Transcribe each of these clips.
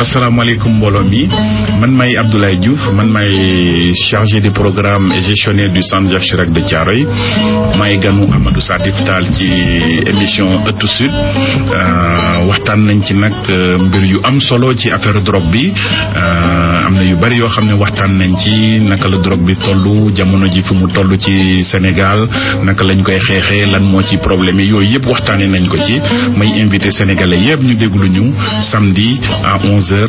asalaamaaleykum mbooloo mi man may Abdoulaye Diouf man may chargé du programme et gestionnaire du centre Jacques Chirac de Thiaroye may ganu Amadou Satif Tall ci émission Ëttu Sud waxtaan nañ ci nag mbir yu am solo ci affaire drogue bi am na yu bari yoo xam ne waxtaan nañ ci naka la drogue bi toll jamono ji fu mu toll ci Sénégal naka lañ koy xeexee lan moo ci problème yi yooyu yëpp waxtaanee nañ ko ci may invité sénégalais yëpp ñu déglu ñu samedi à 11h.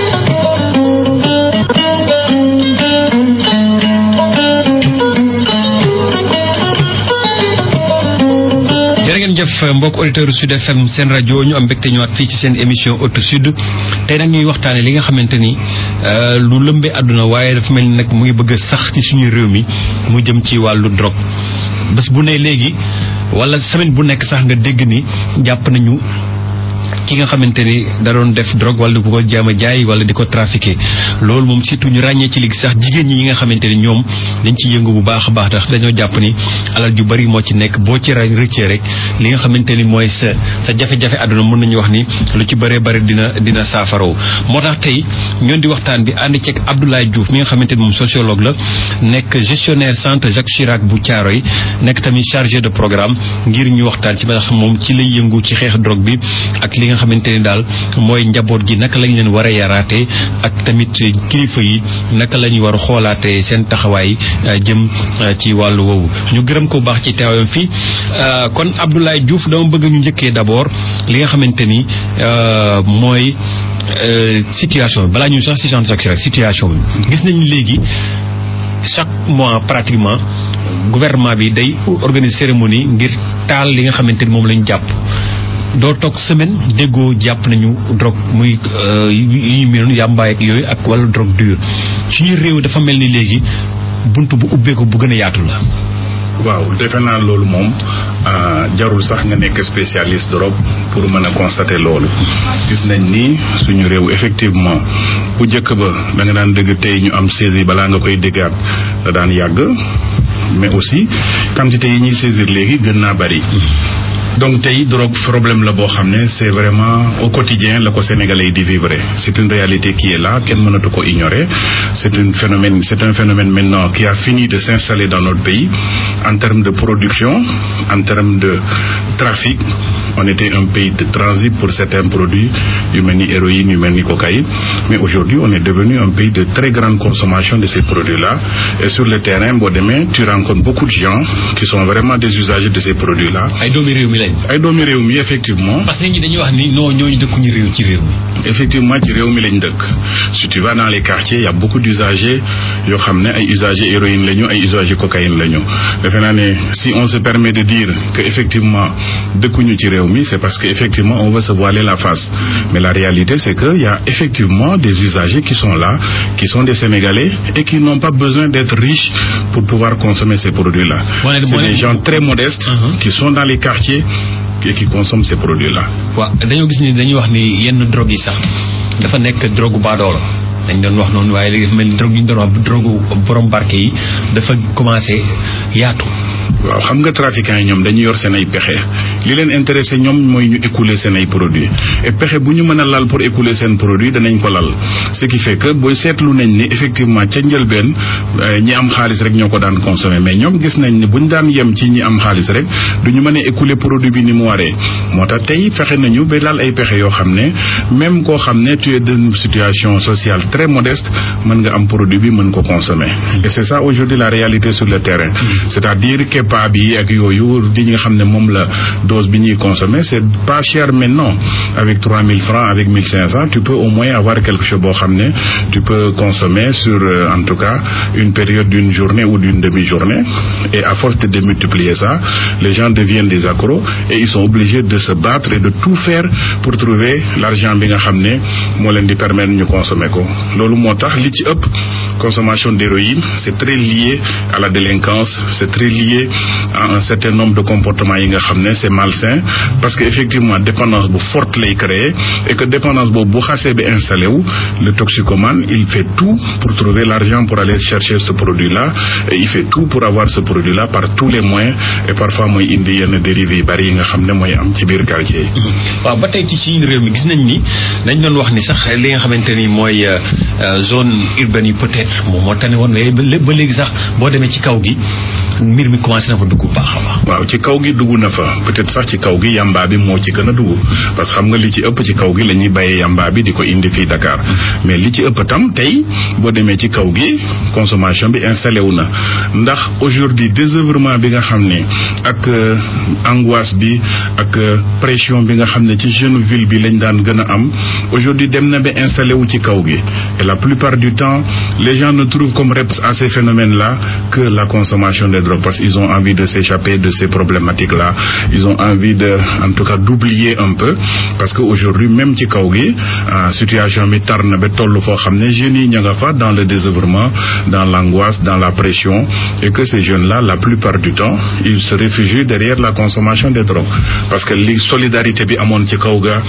jërë ngeen jëf mbokk auditeur Sud FM seen rajo ñu am mbégte ñëwaat fii ci seen émission Ëttu Sud tey nag ñuy waxtaane li nga xamante ni lu lëmbee àdduna waaye dafa mel ni nag mu ngi bëgg a sax ci suñu réew mi mu jëm ci wàllu drogue bés bu ne léegi wala semaine bu nekk sax nga dégg ni jàpp nañu ki nga xamante ni da doon def drogue wala di ko jaam a jaay wala di ko trafiqué loolu moom surtout ñu ràññee ci léegi sax jigéen ñi ñi nga xamante ni ñoom dañ ci yëngu bu baax a baax tax dañoo jàpp ni alal ju bari moo ci nekk boo ci rëccee rek li nga xamante ni mooy sa sa jafe-jafe àdduna mën nañu wax ni lu ci bëree bëri dina dina saafaraw moo tax tey ñoon di waxtaan bi ànd ceeg Abdoulaye Diouf mi nga xamante ni moom sociologue la nekk gestionnaire centre Jacques Chirac bu Thiaroye nekk tamit chargé de programme ngir ñu waxtaan ci ba tax moom ci lay yëngu ci xeex drogue bi ak li nga xamante ni daal mooy njaboot gi naka lañ leen war a yaraate ak tamit kilifa yi naka la ñu war a xoolaate seen taxawaay jëm ci wàllu woowu ñu gërëm ko bu baax ci teewam fii kon Abdoulaye Diouf dama bëgg ñu njëkkee d'abord li nga xamante ni mooy situation bi balaa ñu sax si centre Jacques Chirac situation bi gis nañu léegi chaque mois pratiquement gouvernement bi day organiser cérémonie ngir taal li nga xamante ni moom lañu jàpp doo toog semaine déggoo jàpp nañu drogue muy yu ñu miinoon yàmbaay ak yooyu ak wala drogue dure suñu réew dafa mel ni léegi bunt bu ubbeeku bu gën a yaatu la waaw defe naa loolu moom jarul sax nga nekk spécialiste drogue pour mën a constater loolu gis nañ ni suñu réew effectivement bu njëkk ba da nga daan dëgg tey ñu am saisie balaa nga koy déggaat da daan yàgg mais aussi quantité yi ñuy saisir léegi gën naa bari donc tey drogue problème la boo xam ne c'est vraiment au quotidien la ko sénégalais yi di vivre c'est une réalité qui est là kenn mënatu ko ignorer c'est un phénomène c'est un phénomène maintenant qui a fini de s'installer dans notre pays en termes de production en termes de trafic on était un pays de transit pour certains produits yu mel ni héroïne yu mel ni cocaïne mais aujourd'hui on est devenu un pays de très grande consommation de ces produits-là et sur le terrain boo demee tu rencontres beaucoup de gens qui sont vraiment des usagers de ces produits-là ay doomi réew mi lañ ay doomi réew mi effectivement parce que nit ñi dañuy wax ni non ñooñu dëkkuñu réew ci réew mi effectivement ci réew mi lañ dëkk si tu vas dans les quartiers y a beaucoup d'usagers yoo xam ne ay usagers héroïne lañu ay usagers cocaïne lañu defe naa ne si on se permet de dire que effectivement dëkkuñu ci réew mi c'est parce que effectivement on veut se voiler la face mais la réalité c'est que y a effectivement des usagers qui sont là qui sont des Sénégalais et qui n'ont pas besoin d'être riches pour pouvoir consommer ces produits-là c'est des gens très modestes qui sont dans les quartiers et qui consomment ces produits-là waaw dañoo gis ni dañuy wax ni yenn drogue yi sax dafa nekk drogue baadoola dañ doon wax noonu waaye léegi dafa mel ni drogue yi ñu doon wax drogue borom barke yi dafa commencé yaatu waaw xam nga trafiquants yi ñoom dañu yor seen ay pexe li leen intéressé ñoom mooy ñu écouler seen ay produits et pexe bu ñu mën a lal pour écouler seen produit danañ ko lal ce qui fait que booy seetlu nañ ni effectivement ca njëlbeen ñi am xaalis rek ñoo ko daan consommer mais ñoom gis nañ ni bu ñu daan yem ci ñi am xaalis rek du ñu mën a écouler produit bi ni mu waree moo tax tey fexe nañu ba lal ay pexe yoo xam ne même koo xam ne tu es d'une situation sociale très modeste mën nga am produit bi mën ko consommer et c'est ça aujourd'hui la réalité sur le terrain c'est-à-dire kepa bi ak yooyu di nga xam ne moom la dose bi ñuy consommer c'est pas cher maintenant avec 3000 francs avec 1500 tu peux au moins avoir quelque chose boo xam ne tu peux consommer sur euh, en tout cas une période d'une journée ou d'une demi-journée et à force de démultiplier ça les gens deviennent des accros et ils sont obligés de se battre et de tout faire pour trouver l'argent bi nga xam ne moo leen di permettre ñu consommer ko loolu moo tax li ci ëpp consommation d'héroïne c'est très lié à la délinquance c'est très lié échapper à un certain nombre de comportements yi nga xam ne c'est malsain parce que effectivement dépendance bu forte lay créer et que dépendance boobu bu xasee bi installé wu le toxicomane il fait tout pour trouver l'argent pour aller chercher ce produit là et il fait tout pour avoir ce produit là par tous les moyens et parfois mooy indi yenn dérives yu bari yi nga xam ne mooy am ci biir quartier yi. waaw ba tey ci suñu réew mi gis nañ ni dañ doon wax ni sax li nga xamante ni mooy zone urbaine yi peut-être moom moo tane woon mais ba léegi sax boo demee ci kaw gi mbir mi commencé na fa dugg baax a baax. waaw ci kaw gi dugg na fa peut-être sax ci kaw gi yamba bi moo ci gën a dugg parce que xam nga li ci ëpp ci kaw gi la ñuy bàyyee yamba bi di ko indi fii Dakar mais li ci ëpp tam tey boo demee ci kaw gi consommation bi installé wu na ndax aujourd'hui désœuvrement bi nga xam ne ak angoisse bi ak pression bi nga xam ne ci jeune ville bi lañ daan gën a am aujourd'hui dem na ba installé wu ci kaw gi et la plupart du temps les gens ne trouvent comme réponse à ces phénomènes-là que la consommation de drogue parce qu'ils ont envie de s'échapper de ces problématiques-là ils ont envie de en tout cas d'oublier un peu parce que aujourd'hui même ci kaw gi situation bi tar na ba toll foo xam ne jeunes yi ña nga fa dans le désœuvrement dans l'angoisse dans la pression et que ces jeunes-là la plupart du temps ils se réfugient derrière la consommation de drogue parce que li solidarité bi amoon ci kaw ga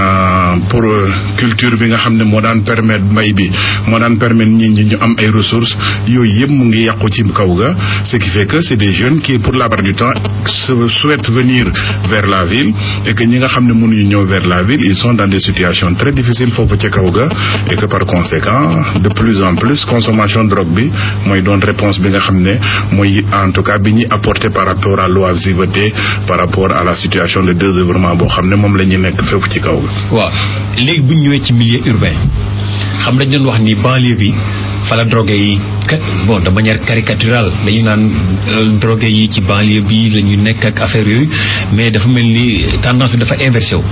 pour culture bi nga xam ne moo daan permettre mbay bi moo daan permettre nit ñi ñu am ay ressources yooyu yëpp mu ngi yàqu ci kaw ga ce qui fait que c'est des jeunes qui pour la plupart du temps souhaitent venir vers la ville et que ñi nga xam ne mënuñu ñëw vers la ville ils sont dans des situations très difficiles foofu ci kaw ga et que par conséquent de plus en plus consommation drogue bi mooy doon réponse bi nga xam ne mooy en tout cas bi ñuy apporter par rapport à l'oisiveté par rapport à la situation de désœuvrement boo xam ne moom la ñu nekk fépp ci kaw ga waaw léegi bu ñu ñëwee ci milieu urbain xam dañ doon wax ni banlieue bi fa la drogué yi kat bon de manière caricaturale dañu naan drogué yi ci banlieue bi la ñu nekk ak affaire yooyu mais dafa mel ni tendance bi dafa inversé wu.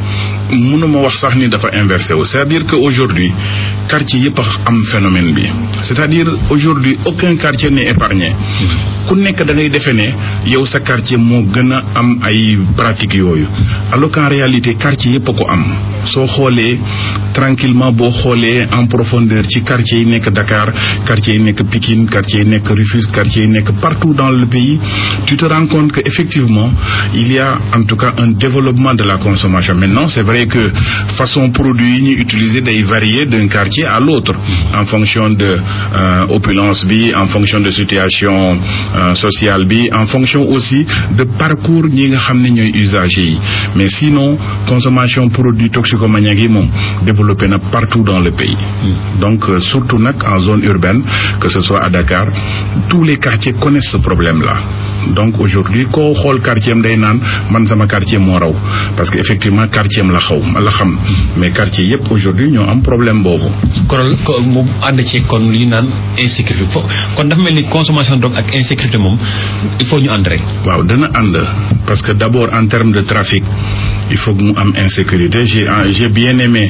mënuma wax sax ni dafa inversé wu c'est-à-dire que aujourd'hui quartier yëpp a am phénomène bi c'est-à-dire aujourd'hui aucun quartier n'est épargné ku nekk da ngay defee ne yow sa quartier moo gën a am ay pratiques yooyu alors qu'en réalité quartier yëpp a ko am soo xoolee tranquillement boo xoolee en profondeur ci quartier yi nekk Dakar quartier yi nekk Pikine quartier yi nekk Rufisque quartier yi nekk partout dans le pays tu te rends compte que effectivement il y a en tout cas un développement de la consommation maintenant c'est vrai que façon produit yi ñuy utiliser day varier d'un quartier à l'autre en fonction de euh, opulence bi en fonction de situation euh, sociale bi en fonction aussi de parcours ñi nga xam ne ñooy usagers yi mais sinon consommation produit toxicomaniaque yi moom développé na partout dans le pays donc euh, surtout nag en zone urbaine que ce soit à Dakar tous les quartiers connaissent ce problème-là donc aujourd'hui koo xool quartier am day naan man sama quartier moo raw parce que effectivement quartier am la xaw la xam mais quartier yépp aujourd'hui ñoo am problème boobu. kon mu ànd ci kon li ñu naan insécurité fo kon dafa mel ni consommation drogue ak insécurité moom il faut ñu ànd rek. waaw dana ànd parce que d'abord en termes de trafic il faut que mu am insécurité j'ai j'ai bien aimé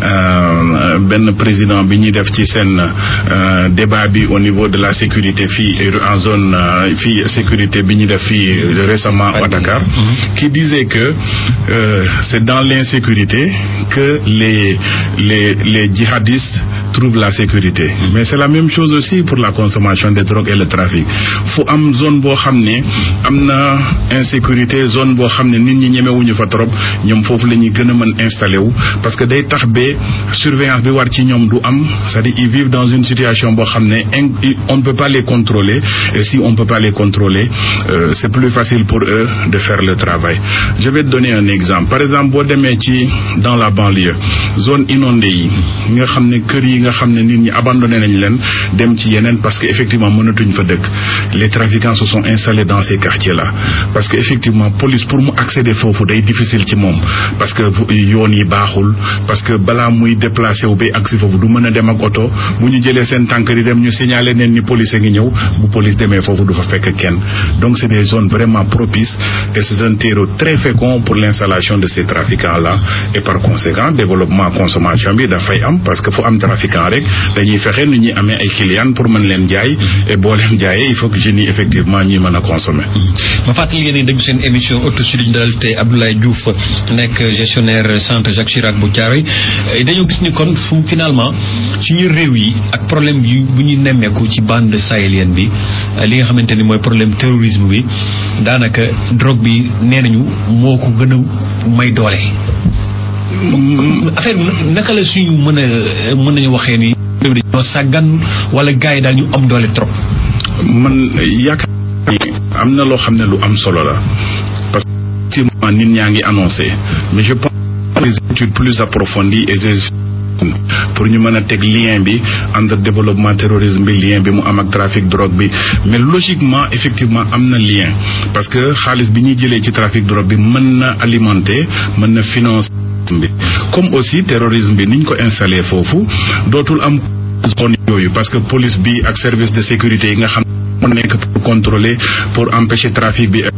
benn président bi ñuy def ci seen débat bi au niveau de la sécurité fii en zone fii sécurité bi ñu def fii récemment à Dakar qui disait que euh, c'est dans l'insécurité que les les les djihadistes trouvent la sécurité mais c'est la même chose aussi pour la consommation de drogue et le trafic fu am zone boo xam ne am na insécurité zone boo xam ne nit ñi ñemewuñu fa trop ñoom foofu la ñuy gën a mën installé wu parce que day tax ba surveillance bi war ci ñoom du am c'est-à-dire ils vivent dans une situation boo xam ne on ne peut pas les contrôler et si on peut pas les contrôler euh, c'est plus facile pour eux de faire le travail je vais te donner un exemple par exemple boo demee ci dans la banlieue zone inondée yi nga xam ne kër yi nga xam ne nit ñi abandonné nañ leen dem ci yeneen parce que effectivement mënatuñ fa dëkk les trafiquants se sont installés dans ces quartiers là parce que effectivement police pour mu accéder foofu day difficile ci moom parce que yoon yi baaxul parce que balaa muy déplacé wu bay agsi foofu du mën a dem ak oto bu ñu jëlee seen tànk di dem ñu signaler neen ni police a ngi ñëw bu police demee foofu du fa fekk kenn donc c'est des zones vraiment propices et c'est un terreau très fécond pour l'installation de ces trafiquants là et par conséquent développement consommation bi dafay am parce que fu am trafiquant rek dañuy fexe nu ñuy amee ay clients pour mën leen jaay et boo leen jaayee il faut que jeunes yi effectivement ñuy mën a consommer. ma fàttali ngeen ni déglu seen émission Auto Sud ñu dalal tey Abdoulaye Diouf nekk gestionnaire centre Jacques Chirac bu Thiaroye dañoo gis ni kon fu finalement suñu réew yi ak problème yu bu ñu nemmeeku ci bande sahélienne bi li nga xamante ni mooy problème terrorisme bi daanaka drogue bi nee nañu moo ko gën a may doole. affaire bi naka la suñu mën a mën nañu waxee ni réew mi dañoo sàggan wala gars yi daal ñu am doole trop. man yaakaar ni am na loo xam ne lu am solo la parce que effectivement nit ñaa ngi annoncé mais je pense que les études plus approfondies et pour ñu mën a teg lien bi entre développement terrorisme bi lien bi mu am ak trafic drogue bi mais logiquement effectivement am na lien parce que xaalis bi ñuy jëlee ci trafic drogue bi mën na alimenter mën na financer bi comme aussi terrorisme bi niñ ko installé foofu dootul am zone yooyu parce que police bi ak service de sécurité yi nga xam moo nekk pour contrôler pour empêcher trafic bi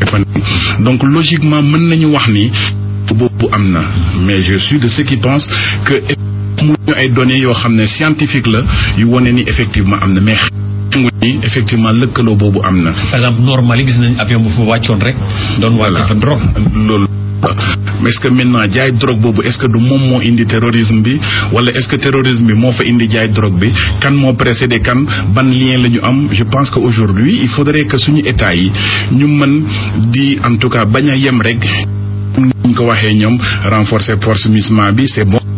donc logiquement mën nañu wax ni boobu am na mais je suis de ceux qui pensent que mu ñu ay données yoo xam ne scientifique la yu wone ni effectivement am na mais xangu ni effectivement lëkkaloo boobu am na par exemple normal yi gis nañ avion bu fa wàccoon rek doon wàcce fa drogue loolu mais est-ce que maintenant jaay drogue boobu est-ce que du moom moo indi terrorisme bi wala est-ce que terrorisme bi moo fa indi jaay drogue bi kan moo précédé kan ban lien la ñu am je pense que aujourd'hui il faudrait que suñu état yi ñu mën di en tout cas bañ a yem rek ñu ko waxee ñoom renforcer force MISMA bi c'est bon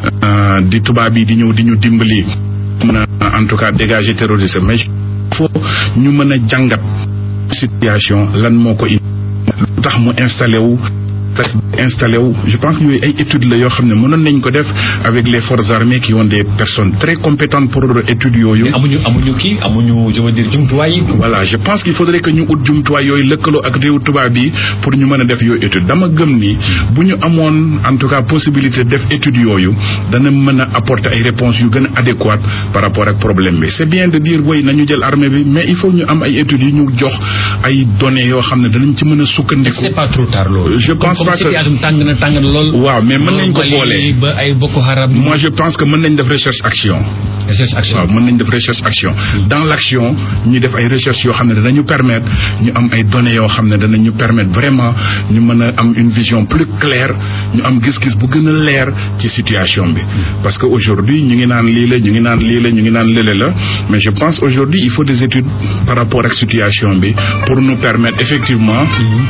di tubaab yi di ñëw di ñu dimbali mën a en tout cas dégager terrorisme mais il faut ñu mën a jàngat situation lan moo ko indi lu tax mu installé wu installé wu je pense que yooyu ay études la yoo xam ne mënoon nañ ko def avec les forces armées qui ont des personnes très compétentes pour études yooyu. mais amuñu amuñu kii amuñu je veux dire jumtuwaay yi. voilà je pense qu'il faudrait que ñu ut jumtuwaay yooyu lëkkaloo ak réew tubaab yi pour ñu mën a def yooyu étude dama gëm ni bu ñu amoon en tout cas possibilité def études yooyu dana mën a apporter ay réponses yu gën a adéquates par rapport ak problème bi c'est bien de dire woy nañu jël armée bi mais il faut ñu am ay études yu ñu jox ay données yoo xam ne danañ ci mën a sukkandiku. c'est pas trop tard loolu. je pense pas que situation tàng na tàng na lool. waaw mais mën nañ ko boole ba ay Boko Haram. moi je pense que mën nañ def recherche action. recherche action waaw mën nañ def recherche action. dans l'action ñu def ay recherche yoo xam ne danañu permettre ñu am ay données yoo xam ne danañu permettre vraiment ñu mën a am une vision plus claire ñu am gis-gis bu gën a leer ci situation bi. parce que aujourd'hui ñu ngi naan lii la ñu ngi naan lii la ñu ngi naan lële la mais je pense aujourd'hui il faut des études par rapport ak situation bi pour nous permettre effectivement.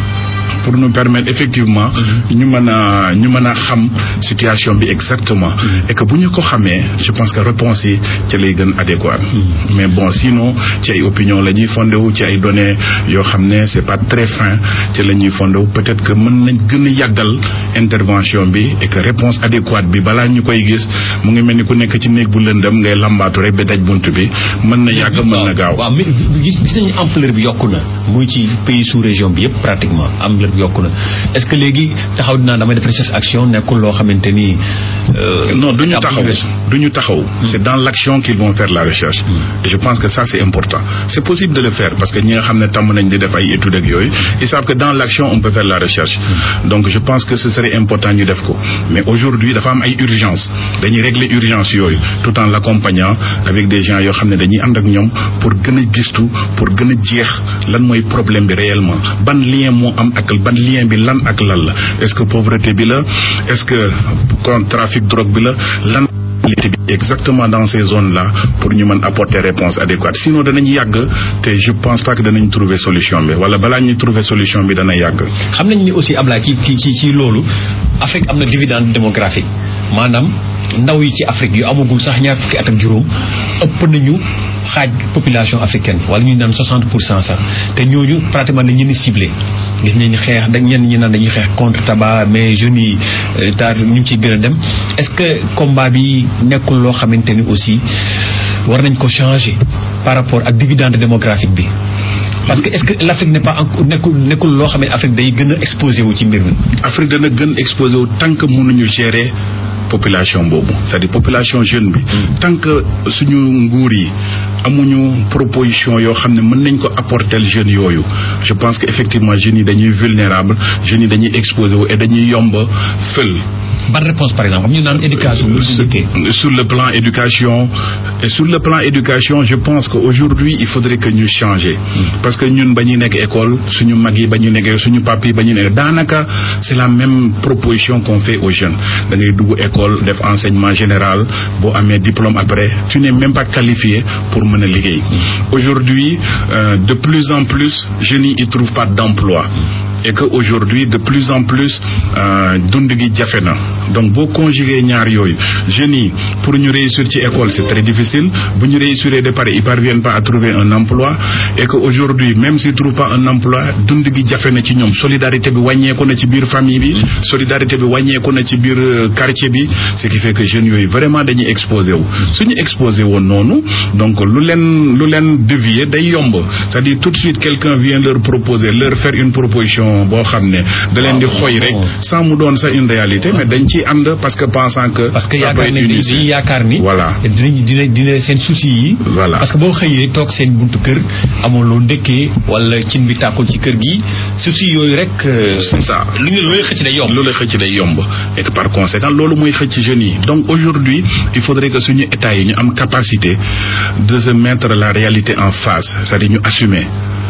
pour nous permettre effectivement ñu mën a ñu mën a xam situation bi exactement et que bu ñu ko xamee je pense que réponse yi ci lay gën adéquat mais bon sinon ci ay opinion la ñuy fondé wu ci ay données yoo xam ne c'est pas très fin ci la ñuy fondé wu peut-être que mën nañ gën a yàggal intervention bi et que réponse adéquate bi balaa ñu koy gis mu ngi mel ni ku nekk ci néeg bu lëndëm ngay lambaatu rek ba daj bunt bi mën na yàgg mën na gaaw waaw mais gis gis nañu ampleur bi yokku na muy ci pays sous région bi yëpp pratiquement ampleur bi yokku na est-ce que léegi taxaw dinaa damay def recherche action nekkul loo xamante ni. non du ñu taxaw du ñu taxaw. c'est dans l'action qu'ils vont faire la recherche. et je pense que ça c'est important c'est possible de le faire parce que ñi nga xam ne tàmm nañ di def ay études ak yooyu ils savent que dans l'action on peut faire la recherche. donc je pense que ce serait important ñu def ko mais aujourd'hui dafa am ay urgence dañuy régler urgence yooyu tout en l'accompagnant avec des gens yoo xam ne dañuy ànd ak ñoom pour gën a gistu pour gën a jeex lan mooy problème bi réellement ban lien moo am ak ban lien bi lan ak lan la est-ce que pauvreté bi la est-ce que kon trafic drogue bi la lan bi exactement dans ces zones là pour ñu mën apporter réponse adéquate sinon danañ yàgg te je pense pas que danañ trouver solution bi wala balaa ñuy trouver solution bi dana yàgg. xam nañ ni aussi Ablaye ci ci ci loolu Afrique am na dividende démographique maanaam ndaw yi ci Afrique yu amagul sax ñaar fukki at ak juróom ëpp nañu xaaj population africaine wala ñu naan 60 pour cent sax te ñooñu pratiquement dañu leen ciblé gis nañu xeex dañ ñenn ñi naan dañuy xeex contre tabac mais jeunes yi taar ñu ngi ciy gën a dem est-ce que combat bi nekkul loo xamante ni aussi war nañ ko changer par rapport ak dividende démographique bi. parce que est-ce que l'Afrique n'est pas encore nekkul nekkul loo xam ne Afrique day gën a exposé wu ci mbir mi. Afrique dana gën exposé wu tant que mënuñu gérer population boobu c'est-à-dire population jeune bi. tant que suñu nguur yi amuñu proposition yoo xam ne mën nañ ko apporter jeunes yooyu je pense que effectivement jeunes yi dañuy vulnérable jeunes yi dañuy exposé wu et dañuy yomb fël ban réponse par exemple xam ñu naan éducation sur, sur le plan éducation et sur le plan éducation je pense que aujourd'hui il faudrait que ñu changer parce que ñun ba ñuy nekk école suñu mag yi ba ñu nekkee suñu papa yi ba ñu nekk daanaka c'est la même proposition qu'on fait aux jeunes da ngay dugg école def enseignement général boo amee diplôme après tu n'es même pas qualifié pour mën a liggéey aujourd'hui euh, de plus en plus jeunes yi ils trouvent pas d'emploi et que aujourd'hui de plus en plus dund gi jafe na donc boo conjuguer ñaar yooyu jeunes yi pour ñu réussir ci école c'est très difficile bu ñu réussir de pare ils parviennent pas à trouver un emploi et que aujourd'hui même s'ils trouvent pas un emploi dund gi jafe na ci ñoom solidarité bi wàññeeku na ci biir famille bi solidarité bi wàññeeku na ci biir quartier bi ce qui fait que jeunes yooyu vraiment dañuy exposé wu suñu exposé woon noonu donc lu leen lu leen dévier day yomb c'est-à-dire tout de suite quelqu'un vient leur proposer leur faire une proposition boo xam ne da leen di xoy rek sans mu doon sax une réalité mais dañ ciy ànd parce que pensant que parce que yaakaar ni dañuy yaakaar ni voilà dinañ dina dina seen souci yi voilà parce que boo xëyee toog seen buntu kër amoo loo ndëkkee wala cin bi tàkkul ci kër gi souci yooyu rek c'est ça lu ñu looy xëcc day yomb loolu xëcc day yomb et que par conséquent loolu mooy xëcc jeunes yi donc aujourd'hui il faudrait que suñu état yi ñu am capacité de se mettre la réalité en face c'est-à-dire ñu assumer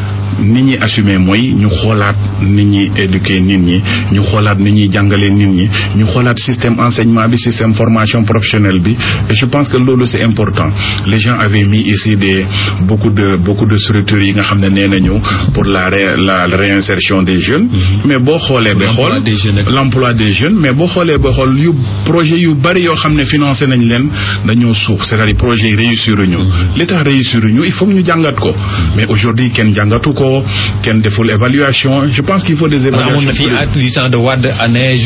nit ñi assumer mooy ñu xoolaat nit ñi éduquer nit ñi ñu xoolaat nit ñi jàngalee nit ñi ñu xoolaat système enseignement bi système formation professionnelle bi et je pense que loolu c'est important les gens avaient mis ici des beaucoup de beaucoup de structures yi nga xam ne nee nañu pour la ré, la réinsertion des jeunes mais boo xoolee ba xool l'emploi des jeunes mais boo xoolee ba xool yu projet yu bari yoo xam ne financé nañ leen dañoo suux c'est-à-dire projet yi réussir ñu li tax réussir ñu il faut ñu jàngat ko mais aujourd'hui kenn jàngatu ko kenn deful évaluation je pense qu'il faut des évaluations. amoon na fi at du temps de Wade ANEJ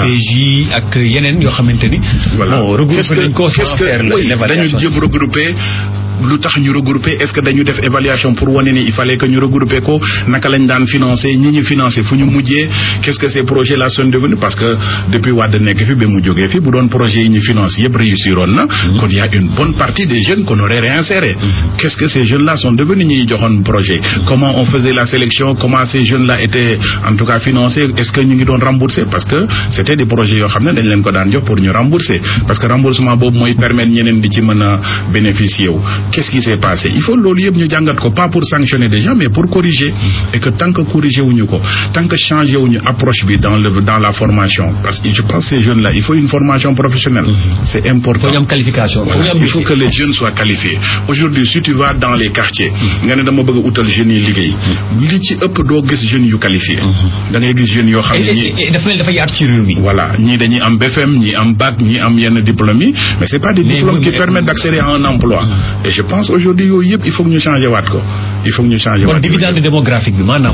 FNPJ ak yeneen yoo xamante ni. voilà bon regroupé nañ ko sans faire l'évaluation dañu jëm regroupé. lu tax ñu regrouper est-ce que dañu def évaluation pour wane ni il fallait que ñu regrouper ko naka lañ daan financer ñi ñu financer fu ñu mujjee qu'est-ce que ces projets là sont devenus parce que depuis Wade nekk fi ba mu jógee fi bu doon projet yi ñu finance yëpp réussiroon na kon y a une bonne partie des jeunes qu'on aurait réinséré qu'est-ce que ces jeunes là sont devenus ñi joxoon projet comment on faisait la sélection comment ces jeunes là étaient en tout cas financés est-ce que ñu ngi doon rembourser parce que c'était des projets yoo xam ne dañ leen ko daan jox pour ñu rembourser parce que remboursement boobu mooy permettre ñeneen di ci mën a bénéficier wu qu'est-ce qui s'est passé il faut loolu yëpp ñu jàngat ko pas pour sanctionner des gens mais pour corriger et que tant que corriger wuñu ko tant que changer wuñu approche bi dans le dans la formation parce que je pense ces jeunes là il faut une formation professionnelle c'est important faut ñu am qualification voilà. il faut que les jeunes soient qualifiés aujourd'hui si tu vas dans les quartiers nga ne dama bëgg a utal jeunes yi liggéey li ci ëpp doo gis jeunes yu qualifiés da ngay gis jeunes yoo xam ne ñi dafa mel dafa yaatu ci réew mi voilà ñii dañuy am BFM ñii am bac ñii am yenn diplômes yi mais c'est pas des diplômes qui permettent d'accéder à un emploi et je pense aujourd'hui yooyu yëpp il faut que ñu changer waat ko il faut que ñu changer waat kon dividende démographique bi maanaam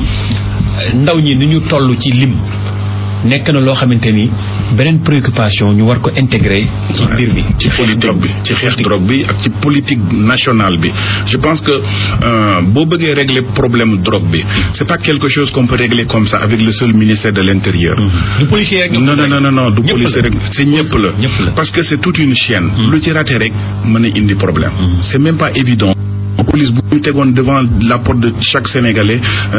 ndaw ñi ni ñu toll ci lim nekk na loo xamante ni beneen préoccupation ñu war ko intégrer ci mbir bi ci politique bi ci xeex drogue bi ak ci politique nationale bi je pense que boo bëggee régler problème drogue bi c'est pas quelque chose qu'on peut régler comme ça avec le seul ministère de l'intérieur du policier rek non non non non du policier rek c'est ñëpp la parce que c'est toute une chaîne lu ci raté rek mën a indi problème c'est même pas évident police bu ñu tegoon devant la porte de chaque sénégalais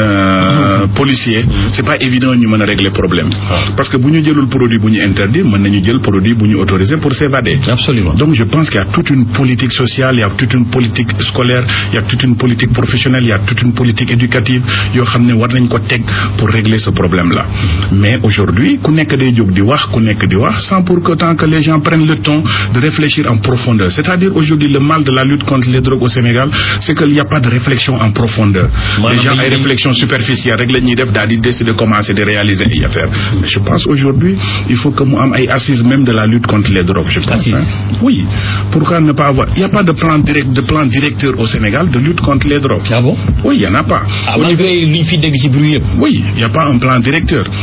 euh, policier c'est pas évident ñu mën a régler problème parce que bu ñu jëlul produit bu ñu interdit mën nañu jël produit bu ñu autorisé pour s'évader absolument donc je pense qu'il y a toute une politique sociale il y a toute une politique scolaire il y a toute une politique professionnelle il y a toute une politique éducative yoo xam ne war nañ ko teg pour régler ce problème là mais aujourd'hui ku nekk day jóg di wax ku nekk di wax sans pour autant que les gens prennent le temps de réfléchir en profondeur c'est-à-dire aujourd'hui le mal de la lutte contre les drogues au Sénégal c'est qu'il n'y a pas de réflexion en profondeur les gens ay réflexion superficielle rek la ñuy def daal di décider commencer de réaliser ay affaires mais je pense aujourd'hui il faut que mu am ay assises même de la lutte contre les drogues je pense hein? oui pourquoi ne pas avoir il n'y a pas de plan direct de plan directeur au Sénégal de lutte contre les drogues ah bon oui il y en a pas ah malgré lu ñu fi dégg ci bruit yëpp oui il n'y a pas un plan directeur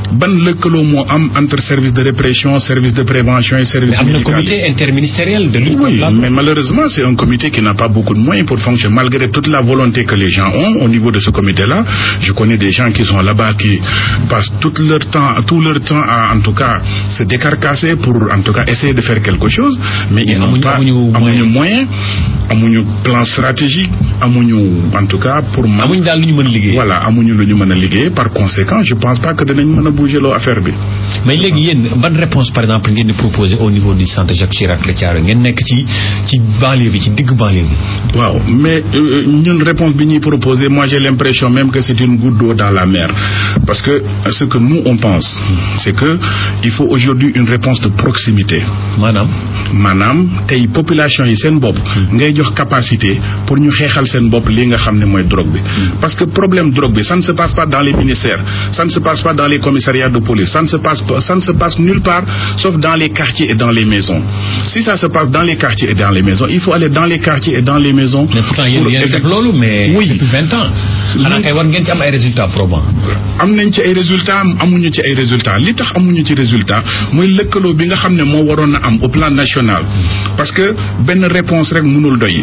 ban lëkkaloo moo am entre service de répression service de prévention et service am na médical comité interministériel de lutte contre Oui, la mais malheureusement, c'est un comité qui n'a pas beaucoup de moyens pour fonctionner. Malgré toute la volonté que les gens ont au niveau de ce comité-là, je connais des gens qui sont là-bas qui passent tout leur temps, tout leur temps à, en tout cas, se décarcasser pour, en tout cas, essayer de faire quelque chose, mais ils n'ont amuñu- pas, amuñu moyen. amuñu moyen, amuñu plan stratégique, amuñu, en tout cas, pour man, amuñ daal lu ñu mën a liggéey. voilà, amuñu lu ñu mën a liggéey. Par conséquent, je pense pas que dinañ mën a bouger loo affaire bi. mais léegi yéen ban réponse par exemple ngeen di proposer au niveau du centre Jacques Chirac la Thiaroye ngeen nekk ci ci banlieue bi ci digg banlieue bi. waaw mais euh, ñun réponse bi ñuy proposé moi j'ai l'impression même que c'est une goutte d'eau dans la mer parce que euh, ce que nous on pense c'est que il faut aujourd'hui une réponse de proximité maanaam. maanaam tey population yi seen bopp ngay jox capacité pour ñu xeexal seen bopp li nga xam ne mooy drogue bi parce que problème drogue bi ça ne se passe pas dans les ministères ça ne se passe pas dans les commissariats de police ça ne se passe pas ça ne se passe nulle part sauf dans les quartiers et dans les maisons si ça se passe dans les quartiers et dans les maisons il faut aller dans les quartiers et dans les maisons mais pourtant yéen pour yéen a def effect- loolu mais. Oui. depuis vingt ans. xanaa kay war ngeen ci am ay résultats probants. am nañ ci ay résultats amuñu ci ay résultats li tax amuñu ci résultat mooy lëkkaloo bi nga xam ne moo waroon a am au plan national parce que benn réponse rek mënul doy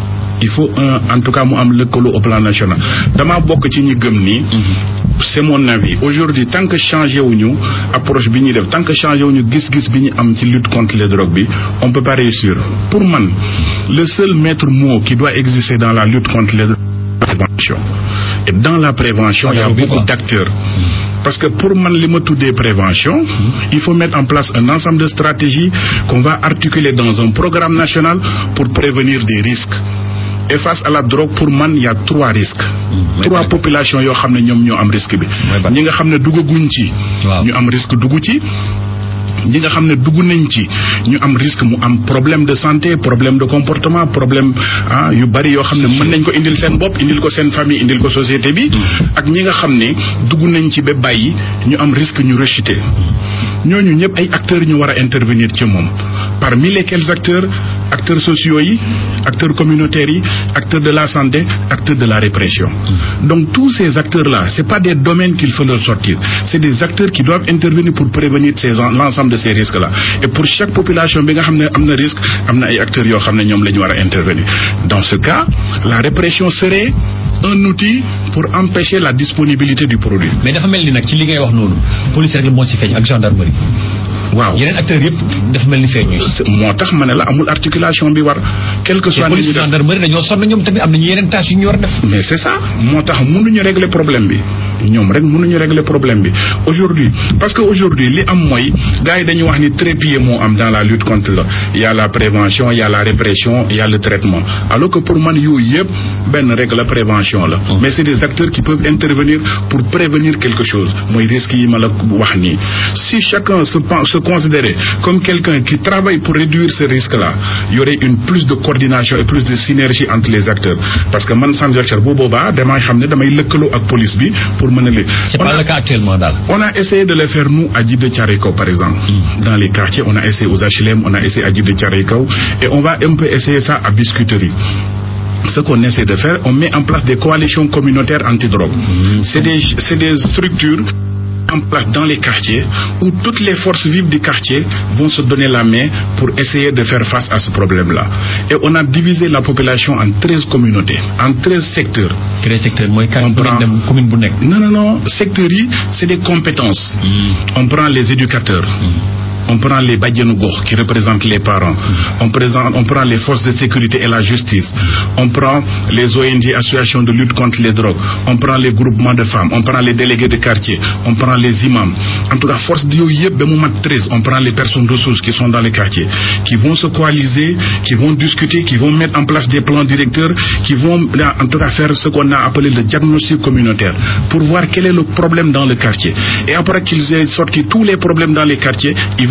il faut un en tout cas mu am lëkkaloo au plan national dama bokk ci ñi gëm ni c'est mon avis aujourd'hui tant que changé wuñu approche bi ñuy def tant que changé wuñu gis-gis bi ñu am ci lutte contre les drogues bi on peut pas réussir pour man le seul maître mot qui doit exister dans la lutte contre les drogues prévention et dans la prévention il y a Fagaru bi, beaucoup quoi. d'acteurs parce que pour man li ma tuddee prévention il faut mettre en place un ensemble de stratégies qu'on va articuler dans un programme national pour prévenir des risques et face à la drogue pour man il y a trois risques mooy trois ban- populations yoo xam ne ñoom ñoo am risque bi Mooy ban- ñi nga xam ne duggaguñ ci Waaw. ñu am risque dugg ci ñi nga xam ne dugg nañ ci ñu am risque mu am problème de santé problème de comportement problème ah yu bari yoo xam ne mën nañ ko indil seen bopp indil ko seen famille indil ko société bi ak ñi nga xam ne dugg nañ ci ba bàyyi ñu am risque ñu rechuter ñooñu ñëpp ay acteurs ñu war a intervenir ci moom parmi lesquels acteurs acteurs sociaux yi acteurs communautaires yi acteurs de la santé acteurs de la répression donc tous ces acteurs là c'est pas des domaines qu'il faut leur sortir c'est des acteurs qui doivent intervenir pour prévenir ces en- l'ensemble de ces risques là et pour chaque population bi nga xam ne am na risque am na ay acteurs yoo xam ne ñoom la ñu war a intervenir dans ce cas la répression serait un outil pour empêcher la disponibilité du produit mais dafa mel ni nag ci li ngay wax noonu police rek la moo ci feeñ ak gendarmerie. waaw yeneen acteurs yëpp dafa mel ni feeñu. C'est- moo tax ma ne la amul articulation bi war quel que te soit li ñu police def gendarmerie dañoo sonn ñoom tamit am nañu yeneen tâches yu ñu war a def. mais c'est ça moo tax mënuñu régler problème bi ñoom rek mënuñu régler problème bi aujourd'hui parce que aujourd'hui li am mooy gars yi dañu wax ni trépied moo am dans la lutte contre le il y a la prévention il y a la répression il y a le traitement alors que pour man yooyu yëpp benn rek la prévention la mais c'est des acteurs qui peuvent intervenir pour prévenir quelque chose mooy risque yi ma la wax nii si chacun se pen- se considérait comme quelqu'un qui travaille pour réduire ce risque là il y aurait une plus de coordination et plus de synergie entre les acteurs parce que man Sam Jacques bu boobaa damay xam ne damay lëkkaloo ak police bi pour mën a li c'est on pas a- le cas actuellement daal. on a essayé de le faire nous à Djib de Thiaroye-Kao par exemple dans les quartiers on a essayé aux HLM on a essayé à Djib de Thiaroye-Kao et on va un peu essayer ça à Biscuiterie ce qu'on essaie de faire on met en place des coalitions communautaires antidrogue c'est des c'est des structures en place dans les quartiers où toutes les forces vives du quartier vont se donner la main pour essayer de faire face à ce problème-là et on a divisé la population en 13 communautés en 13 secteurs créer secteur mooy On quartier bu prend- nekk dem commune bu nekk. non non non secteurs yi c'est des compétences on prend les éducateurs on prend les badianou gox qui représentent les parents on présente on prend les forces de sécurité et la justice on prend les ONG associations de lutte contre les drogues on prend les groupements de femmes on prend les délégués de quartier on prend les imams en tout cas force yooyu yëpp ba mu mat 13 on prend les personnes ressources qui sont dans les quartiers qui vont se coaliser qui vont discuter qui vont mettre en place des plans directeurs qui vont là, en tout cas faire ce qu'on a appelé le diagnostic communautaire pour voir quel est le problème dans le quartier et après qu'ils aient sorti tous les problèmes dans les quartiers ils vont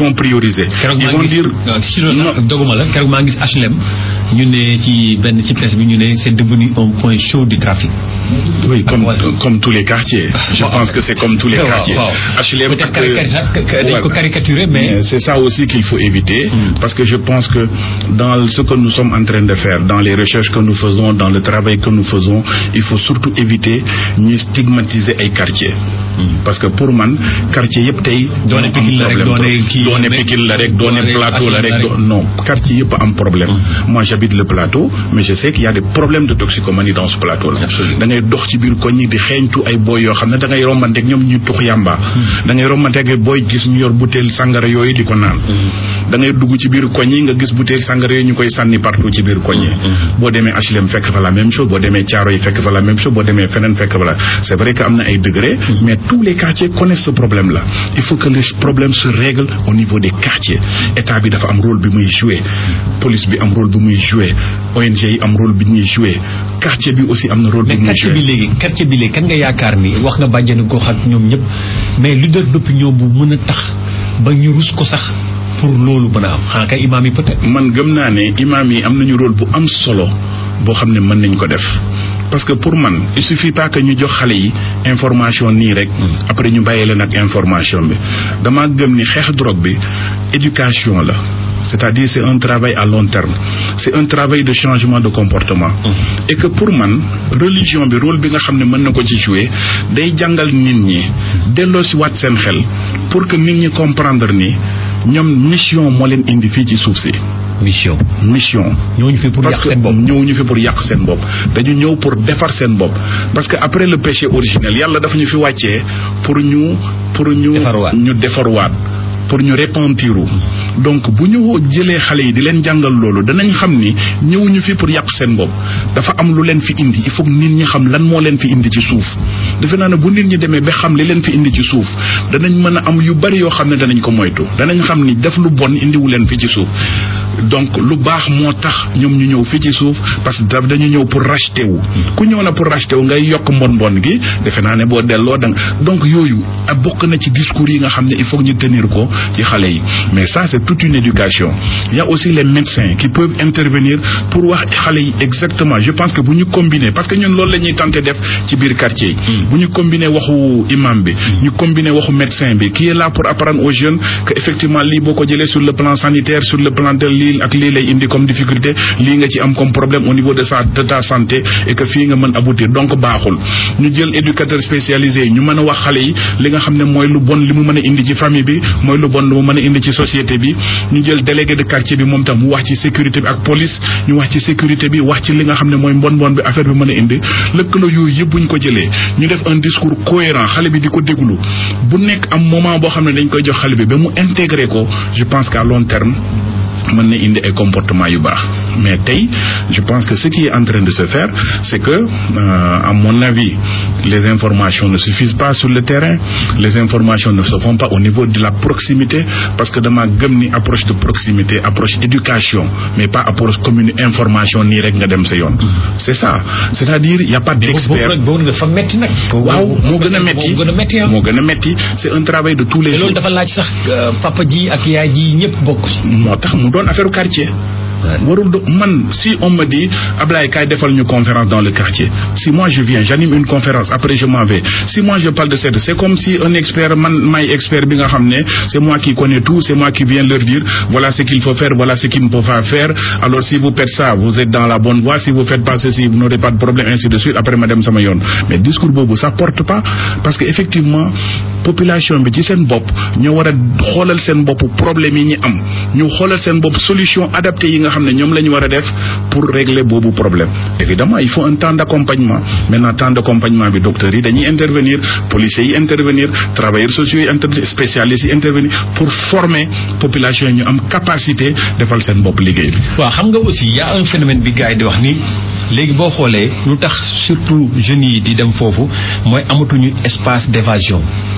vont prioriser. keroog ils maa vont ngi dire gis si loolu sax doguma la keroog maa ngi gis HLM ñu ne ci benn ci presse bi ñu ne c'est devenu un point chaud du trafic. oui comme voilà. comme tous les quartiers. je Waaw. pense que c'est comme tous les Waaw, quartiers. waaw. HLM Peut-être ak- caricature- que- dañ ko Voilà. caricaturer mais. Mais c'est ça aussi qu'il faut éviter parce que je pense que dans ce que nous sommes en train de faire, dans les recherches que nous faisons, dans le travail que nous faisons, il faut surtout éviter ñuy stigmatiser ay quartiers. parce que pour man quartier yëpp tey. Doone ñoo am Pikine la rek, problème doone trop. kii doone mais- Pikine la rek doone doone plateau la HLM la rek rek. do- non quartier yëpp am problème. moi j'habite le plateau mais je sais qu'il y a des problèmes de toxicomanie dans ce plateau là. Absolument. da ngay dox ci biir koñ yi di xeeñtu ay boy yoo xam ne da ngay rombanteeg ñoom ñu tux yàmba. da ngay rombanteeg ay boy gis ñu yor butéel sangara yooyu di ko naan. da ngay dugg ci biir koñ yi nga gis butéel sangara yooyu ñu koy sànni partout ci biir koñ yi. boo demee HLM fekk fa la même chose boo demee Thiaroye fekk fa la même chose boo demee feneen fekk fa la c'est vrai que am na ay degrés. mais tous les quartiers connaissent ce problème là. il faut que le problème se règle au niveau des quartiers état bi dafa am rôle bi muy jouer police bi am rôle bi muy jouer ONG yi am rôle bi ñuy jouer quartier bi aussi am na rôle bi mais muy quartier bi jouer. léegi quartier bi léegi kan nga yaakaar ni wax nga bàjjenu gox ak ñoom ñëpp mais leader d'opinion bu mën a tax ba ñu rus ko sax pour loolu mën a am xanaa kay imaam yi peut-être. man gëm naa ne imaam yi am nañu rôle bu am solo boo xam ne mën nañ ko def parce que pour man il suffit pas que ñu jox xale yi information nii rek après ñu bàyyi leen ak information bi dama gëm ni xeex drogue bi éducation la c'est-à-dire c'est un travail à long terme c'est un travail de changement de comportement et que pour man religion bi rôle bi nga xam ne mën na ko ci jouer day jàngal nit ñi delloo si waat seen xel pour que nit ñi comprendre ni ñoom mission moo leen indi fii ci suuf si mission. mission ñooñu fi pour parce yàq que seen bopp. ñëw ñu fi pour yàq seen bopp dañu ñëw pour defar seen bopp parce que après le péché originel yàlla dafa ñu fi wàccee pour ñu pour ñu Defarwaat. ñu defarwaat pour ñu repentiru donc bu ñu jëlee xale yi di leen jàngal loolu danañ xam ni ñëwuñu fi pour yàq seen bopp dafa am lu leen fi indi il faut que nit ñi xam lan moo leen fi indi ci suuf defe naa ne bu nit ñi demee ba xam li leen fi indi ci suuf danañ mën a am yu bari yoo xam ne danañ ko moytu danañ xam ni def lu bon indiwu leen fi ci suuf donc lu baax moo tax ñoom ñu ñëw fii ci suuf parce que daf dañu ñëw pour racheter wu ku ñëw na pour racheter wu ngay yokk mbon mbon gi defe naa ne boo delloo da nga donc yooyu a bokk na ci discours yi nga xam ne il faut que ñu tenir ko ci xale yi mais ça c'est toute une éducation il y a aussi les médecins qui peuvent intervenir pour wax xale yi exactement je pense que bu ñu combiner parce que ñun loolu la ñuy tenter def ci biir quartier yi bu ñu combiner waxu imam bi ñu combiner waxu médecin bi qui est là pour apprendre aux jeunes que effectivement lii boo ko jëlee sur le plan sanitaire sur le plan de lii ak lii lay indi comme difficulté lii nga ci am comme problème au niveau de sa de ta santé et que fii nga mën aboutir donc baaxul ñu jël éducateur spécialisé yi ñu mën a wax xale yi li nga xam ne mooy lu bon li mu mën a indi ci famille bi mooy lu bon lu mu mën a indi ci société bi ñu jël délégué de quartier bi moom tam mu wax ci sécurité bi ak police ñu wax ci sécurité bi wax ci li nga xam ne mooy mbon mbon bi affaire bi mën a indi lëkkaloo yooyu yëpp bu ñu ko jëlee ñu def un discours cohérent xale bi di ko déglu bu nekk am moment boo xam ne dañ koy jox xale bi ba mu intégrer ko je pense qu'à long terme mën na indi ay comportement yu baax mais tey je pense que ce qui est en train de se faire c'est que euh, à mon avis les informations ne suffisent pas sur le terrain les informations ne se font pas au niveau de la proximité parce que dama gëm ni approche de proximité approche éducation mais pas approche commune information nii rek nga dem sa yoon c'est ça c'est-à-dire il y a pas d'expert boobu boobu dafa metti nag. waaw moo gën a metti moo gën a metti ah. moo gën a metti c'est un travail de tous les te jours loolu dafa laaj sax euh, papa ji ak yaay ji ñëpp bokk ci. moo tax mu doon affaire quartier warul do man si on me dit Ablaye kaay defal ñu conférence dans le quartier si moi je viens j'anime une conférence après je m'en vais si moi je parle de cette c'est comme si un expert man may expert bi nga xam ne c'est moi qui connais tout c'est moi qui viens leur dire voilà ce qu'il faut faire voilà ce qu'il ne faut pas faire alors si vous faites ça vous êtes dans la bonne voie si vous faites pas ceci vous n'aurez pas de problème ainsi de suite après ma dem sama yoon mais discours boobu ça porte pas parce que effectivement population bi ci seen bopp ñoo war a xoolal seen bopp problème yi ñu am ñu xoolal seen bopp solution adaptée yi nga xam ne ñoom la ñu war a def pour régler boobu problème évidemment il faut un temps d'accompagnement maintenant temps d'accompagnement bi docteurs yi dañuy intervenir policiers yi intervenir travailleurs sociaux yi intervenir spécialistes yi intervenir pour former population yi ñu am capacité defal seen bopp liggéey bi waaw xam nga aussi y a un phénomène bi gars yi di wax ni léegi boo xoolee lu tax surtout jeunes yi di dem foofu mooy amatuñu espace d'évasion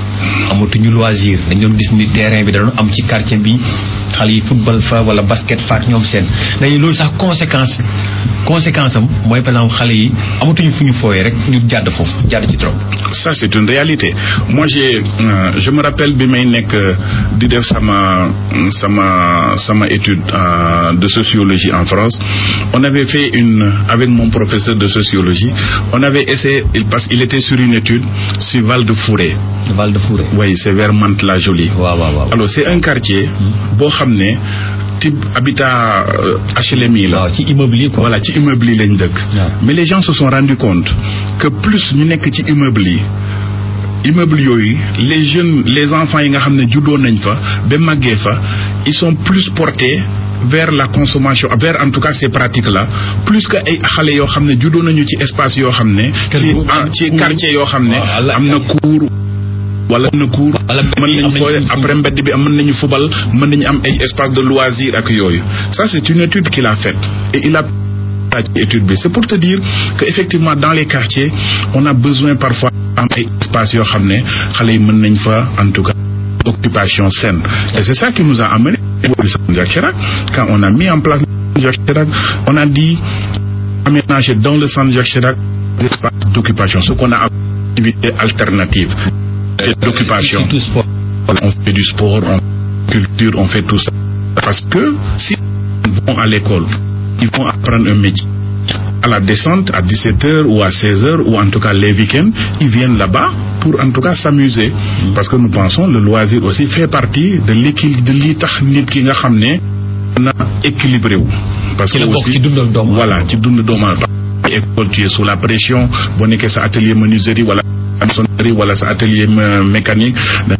amatuñu loisir dañ doon gis ni terrain bi da doon am ci quartier bi xale yi football fa wala basket fa ak ñoom seen léegi loolu sax conséquence conséquence am mooy par exemple xale yi amatuñu fu ñu fooyee rek ñu jàdd foofu jàdd ci trop. ça c'est une réalité moi j'ai euh, je me rappelle bi may nekk di def sama sama sama étude euh, de sociologie en France on avait fait une avec mon professeur de sociologie on avait essayé il parce qu'il était sur une étude sur Val de Fouré Val de Fouré. oui c'est vers Mantes-la-Jolie waaw waaw waaw. alors c'est un quartier boo xam ne type habitat euh, HLM yi la waaw ci immeuble yi quoi. voilà ci immeuble yi lañ dëkk waaw. mais les gens se sont rendus compte que plus ñu nekk ci immeuble yi immeuble yooyu les jeunes les enfants yi nga xam ne juddoo nañ fa ba màggee fa ils sont plus portés vers la consommation vers en tout cas ces pratiques là plus que ay xale yoo xam ne juddoo nañu ci espace yoo xam ne Kër ci gu am ah, ci cour. quartier yoo xam ne Waaw, la- am na cour wala am na cour Wala mbedd yi mën am nañu nañu fooy fu- après mbedd bi am mën nañu fubal mën nañu am ay espace de loisir ak yooyu ça c'est une étude qu'il a faite et il a ci étude bi c'est pour te dire que effectivement dans les quartiers on a besoin parfois am ay espace yoo xam ne xale yi mën nañ fa en tout cas occupation saine et c'est ça qui nous a amené au centre Jacques Chirac quand on a mis en place le centre Jacques Chirac on a dit aménager dans le centre Jacques Chirac des espaces d'occupation ce qu'on a appelé activité alternative d'occupation surtout sport. on fait du sport, on fait culture, on fait tout ça. Parce que si ils vont à l'école, ils vont apprendre un métier. À la descente, à 17h ou à 16h, ou en tout cas les week-ends, ils viennent là-bas pour en tout cas s'amuser. Parce que nous pensons le loisir aussi fait partie de l'équilibre de li tax nit ki nga xam ne na équilibré wu. Parce Ci la bokk ci dundal doomu voilà ci dund doomu aadama. école tu es sous la pression boo nekkee sa atelier menuiserie wala maçonnerie wala sa atelier euh, mécanique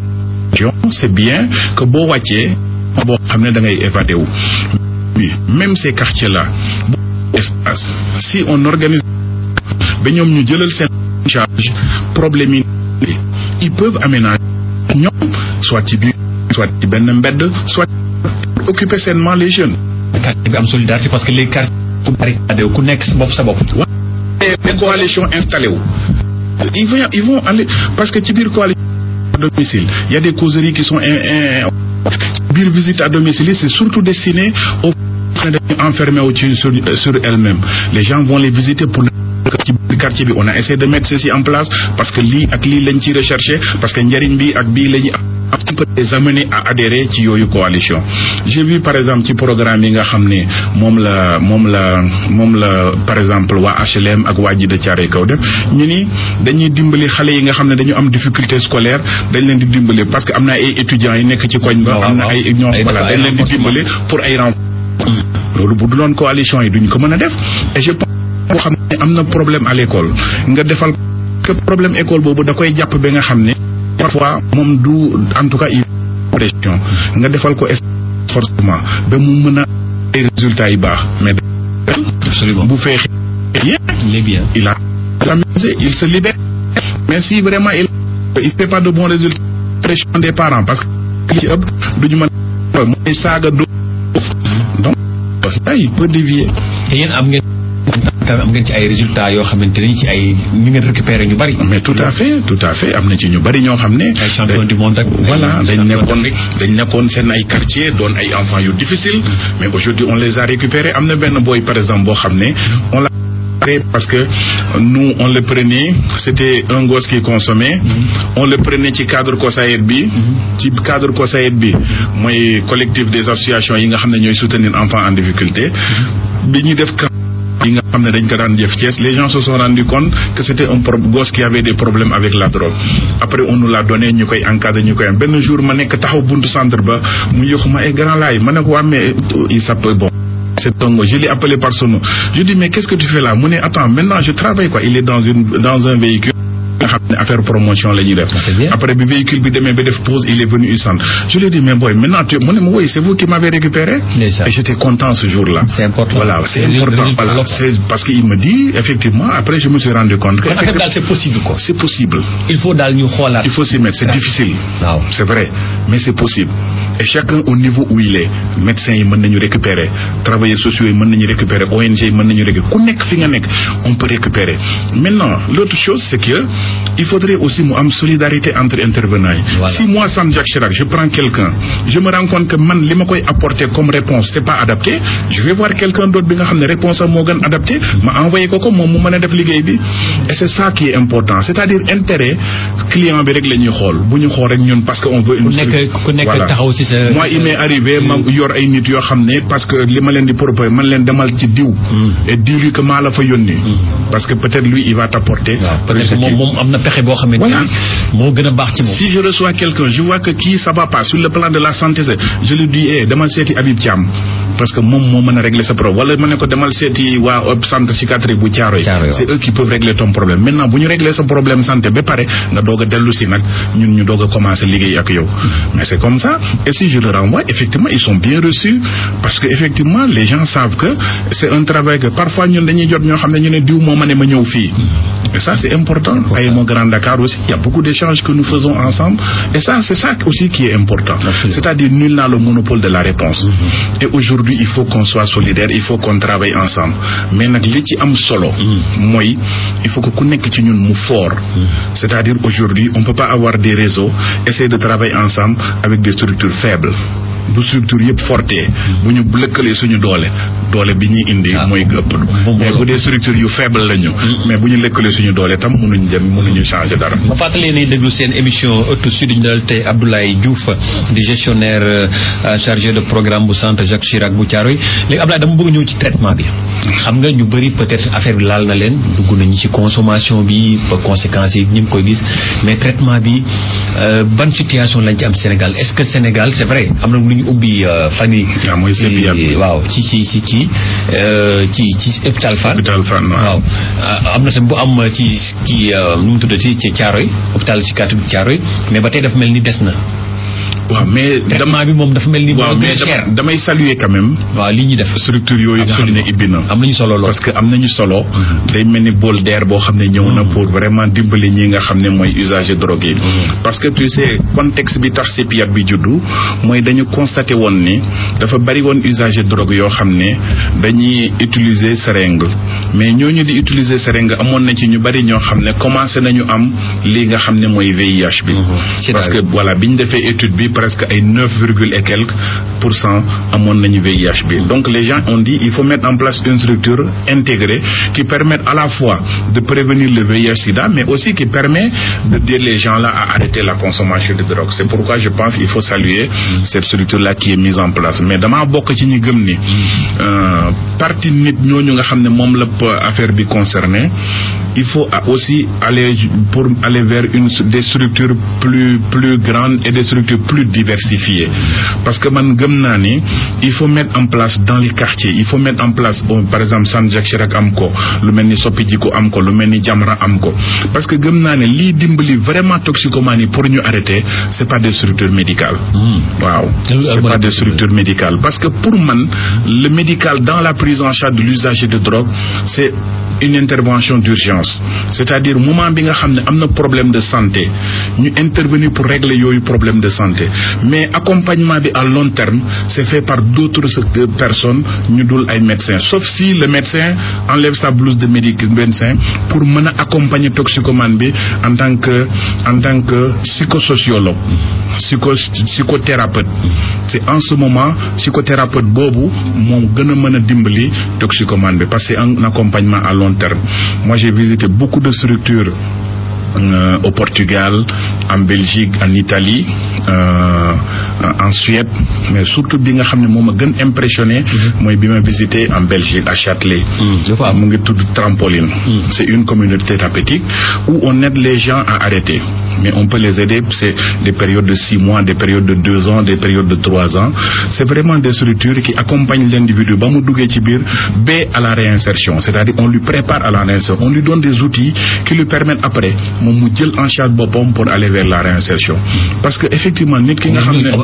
c'est bien que boo wàccee boo xam ne da ngay évadé wu mais même ces quartiers là espace si on organise ba ñoom ñu jëlal seen charge problème yi ils peuvent aménager ñoom soit ci biir soit ci benn mbedd soit pour occuper sainement les jeunes quartier bi am solidarité parce que les quartiers ku bari ku nekk sa bopp sa bopp. des coalitions installées wu ils vont ils vont aller parce que ci biir coalition à domicile il y a des causeries qui sont in, in, biir visite à domicile c'est surtout destiné aux enfermés wu ci sur sur elles-mêmes les gens vont les visiter pour ci biir quartier bi on a essayé de mettre ceci en place parce que lii ak lii lañ ci recherché parce que njariñ bi ak bii lañu un peu les amener à adhérer ci yooyu coalition j'ai vu par exemple ci programme yi nga xam ne moom la moom la moom la par exemple waa HLM ak waa ji de Thiaroye Kaw def ñu ni dañuy dimbali xale yi nga xam ne dañu am difficulté scolaire dañ leen di dimbali parce que am na ay étudiants yi nekk ci koñ ba am na ay ñoom voilà dañ leen di dimbali pour ay renfort loolu bu duloon coalition yi duñ ko mën a def et je pense boo xam ne am na problème à l'école nga defal que problème école boobu da koy jàpp ba nga xam ne parfois moom du en tout cas il pression nga defal ko forcément ba mu mën a ay résultats yi baax mais bu feexee bien il a amusé il se libère mais si vraiment il il fait pas de bons résultats pression des parents parce que li ci ëpp duñu mën a mooy saaga do donc ça il peut dévier te yéen am ngeen am ngeen ci ay résultats yoo xamante ni ci ay ñu ngeen récupérer ñu bari. mais tout à fait tout à fait am na ci ñu bari ñoo xam ne. ay champion du monde ak. voilà dañ nekkoon dañ nekkoon seen ay quartier doon ay enfants yu difficile mais aujourd'hui on les a récupérés am na benn boy par exemple boo xam ne on l'a parce que nous on le prenait c'était un gosse qui consommait on le prenait ci cadre COSAED bi ci cadre COSAED bi mooy collectif des associations yi nga xam ne ñooy soutenir enfants en difficulté bi ñuy def yi nga xam ne dañ ko daan jëf Thiès les gens se sont rendu compte que c'était un gosse qui avait des problèmes avec la drogue après on nous l'a donné ñu koy encadré ñu koy am benn jour ma nekk taxaw buntu centre ba mu yëxu ma ay grand laay ma ne ko waa mais il s'appelle bon c'est Tongo je l'ai appelé par son nom je dis mais qu'est-ce que tu fais là mu ne attends maintenant je travaille quoi il est dans une dans un véhicule nga xam ne affaire promotion la ñuy def après bi véhicule bi demee ba def pause il est venu il centre je lui ai dit mais boy maintenant tu mu ne ma oui c'est vous qui m'avez récupéré et j'étais content ce jour-là c'est important voilà c'est important voilà c'est parce qu'il me dit effectivement après je me suis rendu compte que c'est possible quoi c'est possible il faut daal ñu xoolaat il faut s'y mettre c'est difficile waaw c'est vrai mais c'est possible et chacun au niveau où il est médecins yi mën nañu récupérer travailleurs sociaux yi mën nañu récupérer ONG yi mën nañu récupérer ku nekk fi nga nekk on peut récupérer maintenant l'autre chose c'est que il faudrait aussi mu am solidarité entre intervenants yi Voilà. si moi Sam Jacques Chirac je prends quelqu'un je me rends compte que man li ma koy apporter comme réponse c'est pas adapté je vais voir quelqu'un d'autre bi nga xam ne réponse am moo gën adapté ma envoyé ko ko moom mu mën a def liggéey bi et c'est ça qui est important c'est-à-dire intérêt client bi rek la ñuy xool bu ñu xool rek ñun parce que on veut une ku nekk ku nekk Voilà. taxaw ci sa. moi il m'est arrivé ma yor ay nit yoo xam ne parce que li ma leen di proposer man leen demal ci diw et dis-lui que maa la fa yónni parce que peut-être lui il va t'apporter waaw peut-être ce moom qui- moom am na pexe boo xamante Voilà. ni moo gën a baax ci moom. si je reçois quelqu'un je vois que kii ça va pas sur le plan de la santé c'est je lui dis eh demal seeti Habib Thiam parce que moom moo mën a régler sa problème wala ma ne ko demal seeti waa hôp- centre psychiatrique bu Thiaroye Thiaroye, waaw. c'est eux qui peuvent régler ton problème maintenant bu ñu régler sa problème santé ba pare nga doog a dellu si nag ñun ñu doog a commencer liggéey ak yow mais c'est comme ça et si je le renvoie effectivement ils sont bien reçus parce que effectivement les gens savent que c'est un travail que parfois ñun dañuy jot ñoo xam ne ñu ne diw moo ma ne ma ñëw fii et ça c'est important ay moo Grand Dakar aussi il y a beaucoup d'échanges que nous faisons ensemble et ça c'est ça aussi qui est important Absolument. c'est-à-dire nul n'a le monopole de la réponse et aujourd'hui il faut qu'on soit solidaire il faut qu'on travaille ensemble mais nag li ci am solo mooy il faut que ku nekk ci ñun mu fort c'est-à-dire aujourd'hui on peut pas avoir des réseaux essayer de travailler ensemble avec des structures faibles bu structure yëpp fortee bu ñu lëkkalee suñu doole doole bi ñuy indi Ah. mooy ëpp Moom mais loolu. bu dee structure yu faible lañu mais bu ñu lëkkalee suñu doole tam mënuñ jëm mënuñu changer dara ma fàttali ne déglu seen émission ëttu sud ñu dal tey Abdoulaye Diouf di gestionnaire euh, chargé de programme bu centre Jacques Chirac bu Thiaroye léegi Abdoulaye dama bëgg ñëw ci traitement bi xam nga ñu bëri peut-être affaire bi laal na leen dugg nañu ci consommation bi ba conséquences yi ñu ngi koy gis mais traitement bi euh, ban situation lañ ci am Sénégal est-ce que Sénégal c'est vrai am na lu ñu ubbi euh, fan yi waaw mooy CEPIAT bi. waaw ci ci ci ci euh, ci ci hôpital Fann hôpital Fann waaw. waaw ah, am na tam bu am ci kii nu mu tuddati ci Thiaroye hôpital psychiatrique bu Thiaroye mais ba tey dafa mel ni des na waaw mais traitement bi moom dafa mel ni waaw moo gën mais a cher dama- damay saluer quand même waaw li ñuy def structure yooyu nga xam ne ibbi na am nañu solo lool parce que am nañu solo day mel ni bol d'air boo xam ne ñëw na pour vraiment dimbali ñi nga xam ne mooy usager drogue yi parce que tu sais contexte bi tax CEPIAT bi juddu mooy dañu constaté woon ni dafa bari woon usager drogue yoo xam ne dañuy utiliser seringue mais ñooñu di utiliser seringue amoon na ci ñu bari ñoo xam ne commencé nañu am li nga xam ne mooy VIH bi C'est parce que vrai. voilà bi ñu defee étude bi presque ay neuf virgule et quelques pour cent amoon nañu VIH bi donc les gens ont dit il faut mettre en place une structure intégrée qui permette à la fois de prévenir le VIH/SIDA mais aussi qui permet de dire les gens là à arrêter la consommation de drogue c'est pourquoi je pense il faut saluer cette structure là qui est mise en place mais damaa bokk ci ñi gëm ni euh, partie nit ñooñu nga xam ne moom la p- affaire bi concerné il faut a- aussi aller pour aller vers une des structures plus plus grandes et des structures plus diversifiées parce que man gëm naa ni il faut mettre en place dans les quartiers il faut mettre en place oh, par exemple San Jacques Chirac am ko lu mel ni Soppi Jiko am ko lu mel ni Jamra am ko parce que gëm naa ne lii dimbali vraiment toxicomanie pour ñu arrêter c'est pas des structures médicales waaw c'est pas des structures médicales parce que pour man le médical dans la prise en charge de l'usager de drogue c'est une intervention d'urgence c'est-à-dire moment bi nga xam ne am na problème de santé ñu intervenir pour régler yooyu problème de santé mais accompagnement bi à long terme c'est fait par d'autres euh, personnes ñu dul ay médecins sauf si le médecin enlève sa blouse de médic médecin pour mën a accompagner toxicomane bi en tant que en tant que psychosociologue psycho psychothérapeute c'est en ce moment psychothérapeute boobu moo gën a mën a dimbali toxicomane bi parce que c'est un accompagnement à long terme moi j'ai visité beaucoup de structures euh, au Portugal, en Belgique, en Italie, euh, en Suède, mais surtout bi nga xam ne moo ma gën impressionné mooy bi ma visité en Belgique à Châtelet dafa am mu ngi tudd Trampoline c'est une communauté thérapeutique où on aide les gens à arrêter mais on peut les aider c'est des périodes de six mois des périodes de deux ans des périodes de trois ans c'est vraiment des structures qui accompagnent l'individu ba mu duggee ci biir ba à la réinsertion c'est-à-dire on lui prépare à la réinsertion on lui donne des outils qui lui permettent après moom mu jël en charge boppam pour aller vers la réinsertion parce que effectivement nit ki nga xam ne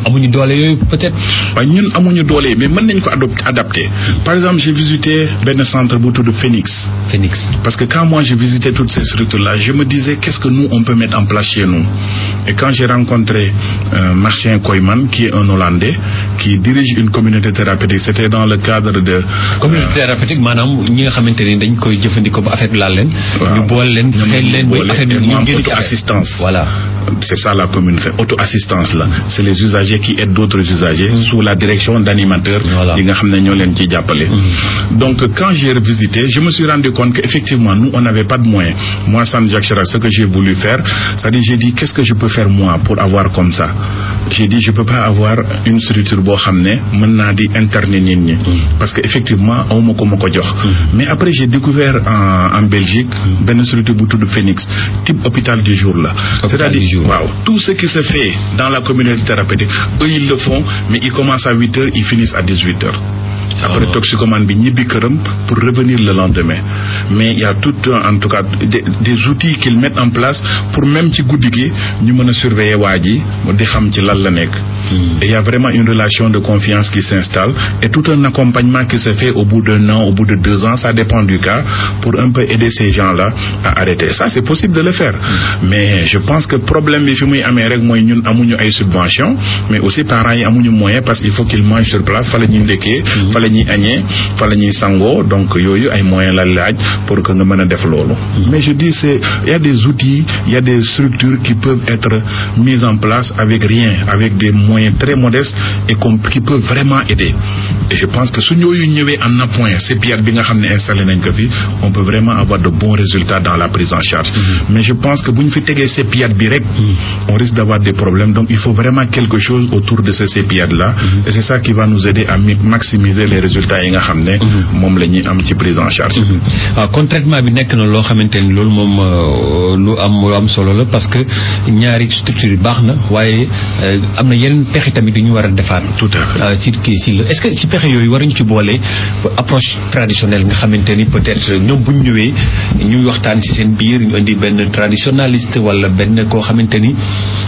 amuñu doole yooyu peut-être. waaye ñun amuñu doole mais mën nañ ko adapter par exemple j'ai visité benn centre bu tudd Phoenix. Phoenix. parce que quand moi j'ai visité toutes ces structures-là je me disais qu'est-ce que nous on peut mettre en place chez nous et quand j'ai rencontré euh, Marcien Koyman qui est un Hollandais qui dirige une communauté thérapeutique c'était dans le cadre de. communauté thérapeutique maanaam ñi nga xamante ni dañ koy jëfandikoo ba affaire bi laal leen. ñu boole leen xel leen ba affaire bi ñu auto assistance. voilà. c'est ça la communauté auto assistance là c'est les usagers qui aident d'autres usagers. Mmh. sous la direction d'animateurs. voilà yi nga xam ne ñoo leen ciy jàppale. donc quand j'ai revisité je me suis rendu compte que effectivement nous on n'avait pas de moyens moi Sam Jacques Chirac ce que j'ai voulu faire c'est-à-dire j'ai dit qu'est-ce que je peux faire moi pour avoir comme ça j'ai dit je peux pas avoir une structure boo xam ne mën naa di interner nit ñi. parce que effectivement awma ko ma ko jox. mais après j'ai découvert en en Belgique benn structure bu tudd Phoenix type hôpital du jour la. c'est-à-dire waaw tout ce qui se fait dans la communauté thérapeutique eux ils le font mais ils commencent à huit heures ils finissent à dix-huit heures. après toxicomane bi ñibbi këram pour revenir le lendemain mais il y a tout en tout cas des, des outils qu'ils mettent en place pour même ci guddi gi ñu mën a surveiller waa ji di xam ci lan la nekk et il y a vraiment une relation de confiance qui s'installe et tout un accompagnement qui se fait au bout d'un an au bout de deux ans ça dépend du cas pour un peu aider ces gens-là à arrêter ça c'est possible de le faire mais je pense que problème bi fi muy amee rek mooy ñun amuñu ay subventions mais aussi parents yi amuñu moyen parce qu'il faut qu'ils mangent sur place fa la ñuy ndekkee fa la ñuy añee fa la ñuy sangoo donc yooyu ay moyens la laaj pour que nga mën a def loolu mais je dis c'est il y a des outils il y a des structures qui peuvent être mises en place avec rien avec des moyens très modestes et qui peuvent vraiment aider et je pense que su ñooyu ñëwee en appoint CEPIAT bi nga xam ne installé nañ ko fi on peut vraiment avoir de bons résultats dans la prise en charge mais je pense que bu ñu fi tegee CEPIAT bi rek on risque d'avoir des problèmes donc il faut vraiment quelque chose autour de ce CEPIAT là et c'est ça qui va nous aider à maximiser les résultats yi nga xam ne moom la ñuy am ci prise en charge waaw kon traitement bi nekk na loo xamante ni loolu moom lu am lu am solo la parce que ñaari structure yi baax na waaye am na yeneen pexe tamit yu ñu war a defaat tout à fait ci kii si la est-ce que ci pexe yooyu waruñu ci boole approche traditionnelle nga xamante ni peut-être ñoom bu ñu ñëwee ñuy waxtaan ci seen biir ñu indi benn traditionnaliste wala benn koo xamante ni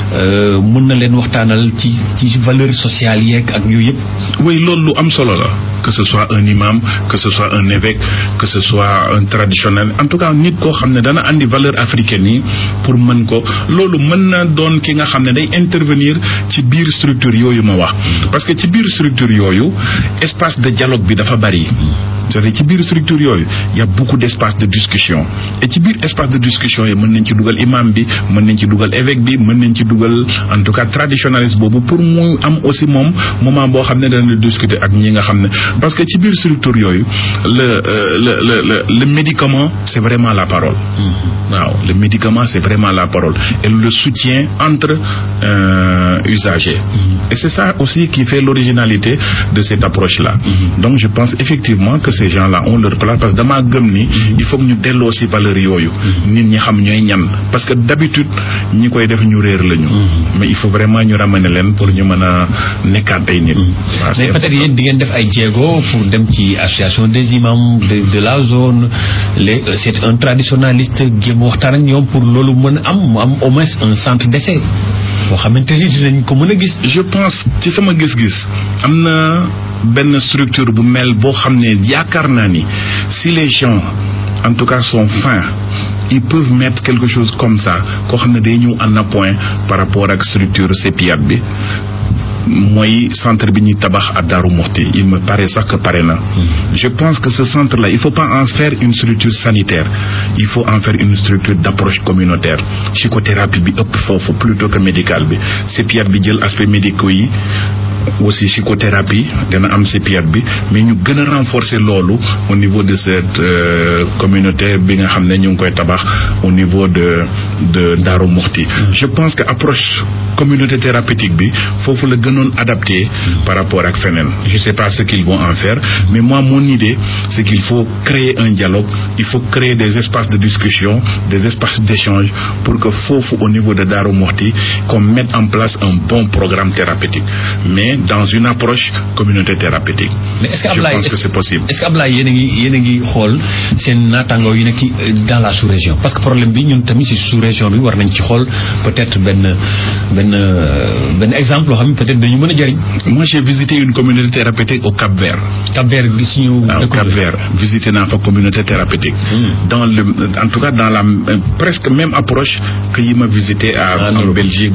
mën na leen waxtaanal ci ci valeur sociale yeeg ak yooyu yëpp oui loolu lu am solo la que ce soit un imam que ce soit un évêque que ce soit un traditionnel en tout cas nit koo xam ne dana andi valeur africaine yi pour mën ko loolu mën na doon ki nga xam ne day intervenir ci biir structure yooyu ma wax parce que ci biir structure yooyu espace de dialogue bi dafa bari c'est-à-dire ci biir structure yooyu y a beaucoup d'espace de discussion et ci biir espace de discussion yi mën nañ ci dugal imam bi mën nañ ci dugal évêque bi mën nañ ci dugal en tout cas traditionnaliste boobu pour mu am aussi moom moment boo xam ne dana discuter ak ñi nga xam ne parce que ci biir structure yooyu le le le le le médicament c'est vraiment la parole waaw le médicament c'est vraiment la parole et le soutien entre euh, usagers et c'est ça aussi qui fait l'originalité de cette approche-là donc je pense effectivement que ces gens-là ont leur place parce que damaa gëm ni il faut que ñu delloo ci valeur yooyu nit ñi xam ñooy ñan parce que d'habitude ñi koy def ñu réer lañu mais il faut vraiment ñu ramener leen pour ñu mën a nekkaat ay nit mais peut-être yéen di ngeen def ay jéego pour dem ci association des imams de de la zone les c'est un traditionnaliste jéem waxtaan ak ñoom pour loolu mën a am mu am au moins un centre d'essai boo xamante ni dinañ ko mën a gis je pense ci sama gis-gis am na benn structure bu mel boo xam ne yaakaar naa ni si les gens en tout cas sont fins ils peuvent mettre quelque chose comme ça koo xam ne day ñëw en appoint par rapport ak structure CEPIAT bi mooy centre bi ñuy tabax à Darou Moukhty il me paraît sax que pare na je pense que ce centre là il faut pas en faire une structure sanitaire il faut en faire une structure d'approche communautaire psychothérapie bi ëpp foofu plutôt que médical bi CEPIAT bi jël aspect médicaux yi aussi psychothérapie dana am CEPIAT bi mais ñu gën a renforcer loolu au niveau de cette euh, communauté bi nga xam ne ñu ngi koy tabax au niveau de de Darou Moukhty je pense que approche communauté thérapeutique bi foofu la gënoon adapté par rapport ak feneen je sais pas ce qu'ils vont en faire mais moi mon idée c'est qu'il faut créer un dialogue il faut créer des espaces de discussion des espaces d'échange pour que foofu au niveau de Darou Moukhty qu'on mette en place un bon programme thérapeutique mais mais dans une approche communauté thérapeutique. mais est-ce que je Ablaye pense que c'est possible. est-ce que Ablaye yéen a ngi yéen a ngi xool seen naataangoo yi nekk ci dans la sous-région parce que problème bi ñun tamit ci sous-région bi war nañ ci xool peut-être benn benn benn exemple loo xam ne peut-être dañu mën a jëriñ. Moi j'ai visité une communauté thérapeutique au Cap-Vert. Cap-Vert bi suñu. Ah, au Cap-Vert visité naa fa communauté thérapeutique. dans le en tout cas dans la euh, presque même approche que yi ma visité à En en Europe. Belgique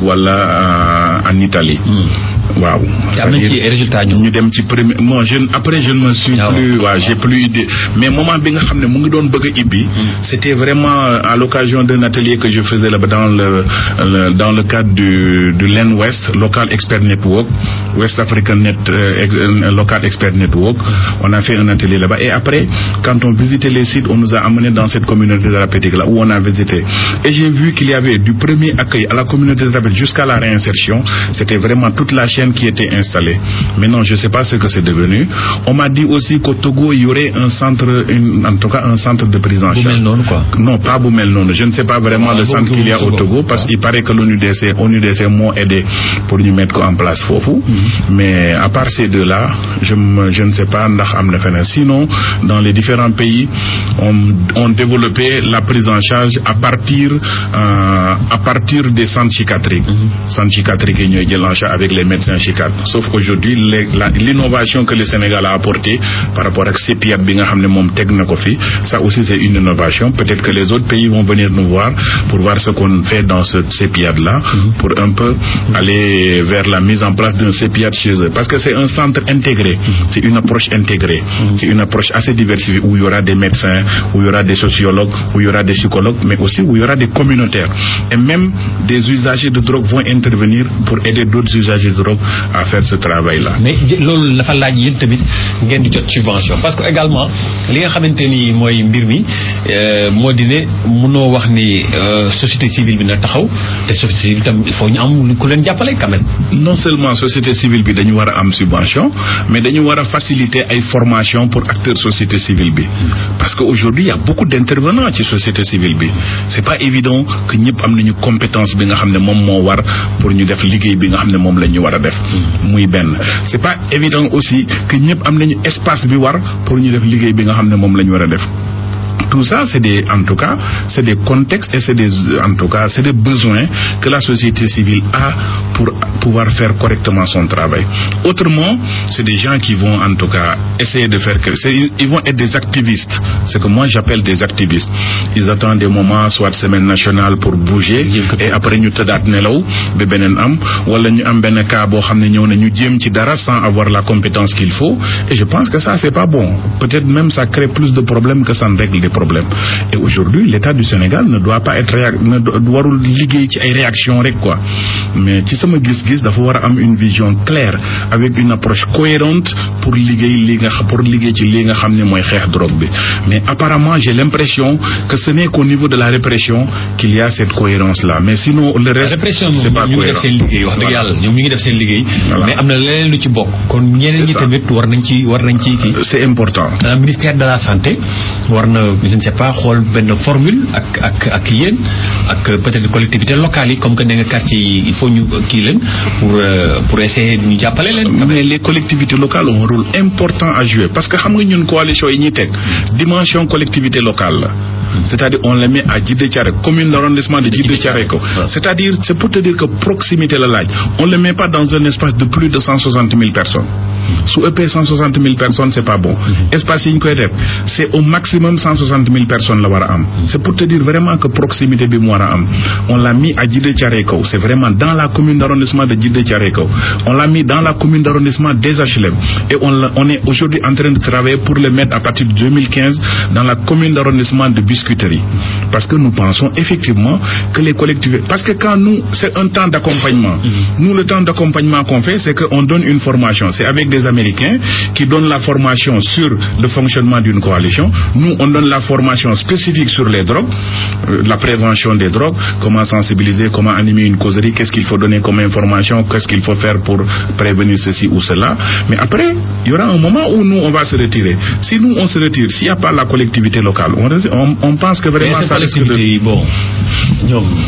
wala en Italie. waaw. te am nañ ci c'est-à-dire ay résultats ñoom. ñu dem ci premier bon je après je ne me suis Ah plus ouais. waaw j'ai plus idée mais moment bi nga xam ne mu ngi doon bëgg a ibbi c'était vraiment à l'occasion d'un atelier que je faisais là-bas dans le, le- dans le cadre du du LEN West Local Expert Network West African Net euh, ex- euh, Local Expert Network on a fait un atelier là-bas et après quand on visitait les sites on nous a amené dans cette communauté thérapeutique là où on a visité et j'ai vu qu'il y avait du premier accueil à la communauté thérapeutique jusqu'à la réinsertion c'était vraiment toute la chaîne qui était installée maintenant je sais pas ce que c'est devenu on m'a dit aussi qu'au Togo il y aurait un centre une- en tout cas un centre de prise en bu charge mel noonu quoi. non pas bu mel noonu je ne sais pas vraiment Ah, le boobu centre qu'il y a au boobu, Togo boobu. parce qu'il paraît que l'ONUDC ONUDC moo aidé pour ñu mettre ko en place foofu mais à part ces deux là je me- je ne sais pas ndax am na feneen sinon dans les différents pays on on développé la prise en charge à partir euh, à partir des centres psychiatriques centres psychiatriques yi ñooy jël en charge avec les médecins psychiatres sauf aujourd'hui les- la- l'innovation que le Sénégal a apporté par rapport ak CEPIAT bi nga xam ne moom teg na ko fi ça aussi c'est une innovation peut-être que les autres pays vont venir nous voir pour voir ce qu'on fait dans ce CEPIAT là pour un peu aller vers la mise en place d'un CEPIAT chez eux parce que c'est un centre intégré c'est une approche intégrée c'est une approche assez diversifiée où il y aura des médecins où il y aura des sociologues où il y aura des psychologues mais aussi où il y aura des communautaires et même des usagers de drogue vont intervenir pour aider d'autres usagers de drogue à faire ce travail là mais loolu dafa laaj yéen tamit ngeen di jot subvention parce que également li nga xamante ni mooy mbir mi euh, moo di ne mënoo wax ni euh, société civile bi na taxaw te société civile tam il faut ñu am ku leen jàppale quand même. non seulement société civile bi dañu war a am subvention mais dañu war a faciliter ay formation pour acteurs société civile bi parce que aujourd'hui il y a beaucoup d'intervenants ci société civile bi c'est pas évident que ñëpp am nañu compétence bi nga xam ne moom moo war pour ñu def liggéey bi nga xam ne moom la ñu war a def muy benn c'est pas évident aussi que ñëpp am nañu espace bi war pour ñu def liggéey bi nga xam ne moom la ñu war a def tout ça c'est des en tout cas c'est des contextes et c'est des en tout cas c'est des besoins que la société civile a pour pouvoir faire correctement son travail autrement c'est des gens qui vont en tout cas essayer de faire que c'est ils vont être des activistes c'est que moi j'appelle des activistes ils attendent des moments soit semaine nationale pour bouger et après ñu tëddaat nelaw ba beneen am wala ñu am benn cas boo xam ne ñëw na ñu jéem ci dara sans avoir la compétence qu'il faut et je pense que ça c'est pas bon peut-être même ça crée plus de problèmes que ça ne règle des problèmes et aujourd'hui l'État du Sénégal ne doit pas être réac ne do- warul liggéey ci ay réaction rek quoi mais ci sama gis-gis dafa war a am une vision claire avec une approche cohérente pour liggéey li nga xa- pour liggéey ci li nga xam ne mooy xeex drogue bi mais apparemment j'ai l'impression que ce n'est qu'au niveau de la répression qu'il y a cette cohérence là mais sinon le reste répression c'est moom pas ñu ngi def cohérent seen liggéey wax dëgg Voilà. yàlla ñoom ñu ngi def seen liggéey Voilà. mais am na leneen lu ci bokk kon ñeneen ñi C'est ça. tamit war nañ ci war nañ ci kii c'est important Euh, ministère de la santé war na je ne sais pas xool benn formule ak ak ak yéen ak euh, peut-être collectivités locales yi comme que ne nga quartier yi il faut ñu euh, kii leen pour euh, pour essayer ñu jàppale leen. quand même. mais les collectivités locales ont un rôle important à jouer parce que xam nga ñun coalition yi ñuy teg dimension collectivité locale la c'est-à-dire on les met à Djiddah Thiaroye commune d'arrondissement de Djiddah Thiaroye Kaw c'est-à-dire c'est pour te dire que proximité la laaj on le met pas dans un espace de plus de cent soixante mille personnes su ëppee cent soixante mille personnes c'est pas bon espace yi ñu koy def c'est au maximum cent soixante mille personnes la war a am c'est pour te dire vraiment que proximité bi mu war a am on l'a mis à Djiddah Thiaroye Kaw c'est vraiment dans la commune d'arrondissement de Djiddah Thiaroye Kaw on l'a mis dans la commune d'arrondissement des HLM et on, l'a- on est aujourd'hui en train de travailler pour le mettre à partir de 2015 dans la commune d'arrondissement de Biscuiterie parce que nous pensons effectivement que les collectivités parce que quand nous c'est un temps d'accompagnement nous le temps d'accompagnement qu'on fait c'est qu'on donne une formation c'est avec des Américains qui donnent la formation sur le fonctionnement d'une coalition nous on donne la formation spécifique sur les drogues euh, la prévention des drogues comment sensibiliser comment animer une causerie qu'est-ce qu'il faut donner comme information qu'est-ce qu'il faut faire pour prévenir ceci ou cela mais après il y aura un moment où nous on va se retirer si nous on se retire s'il n'y a pas la collectivité locale on, on, on pense que mais vraiment ces ça risque de collectivités yi bon ñoom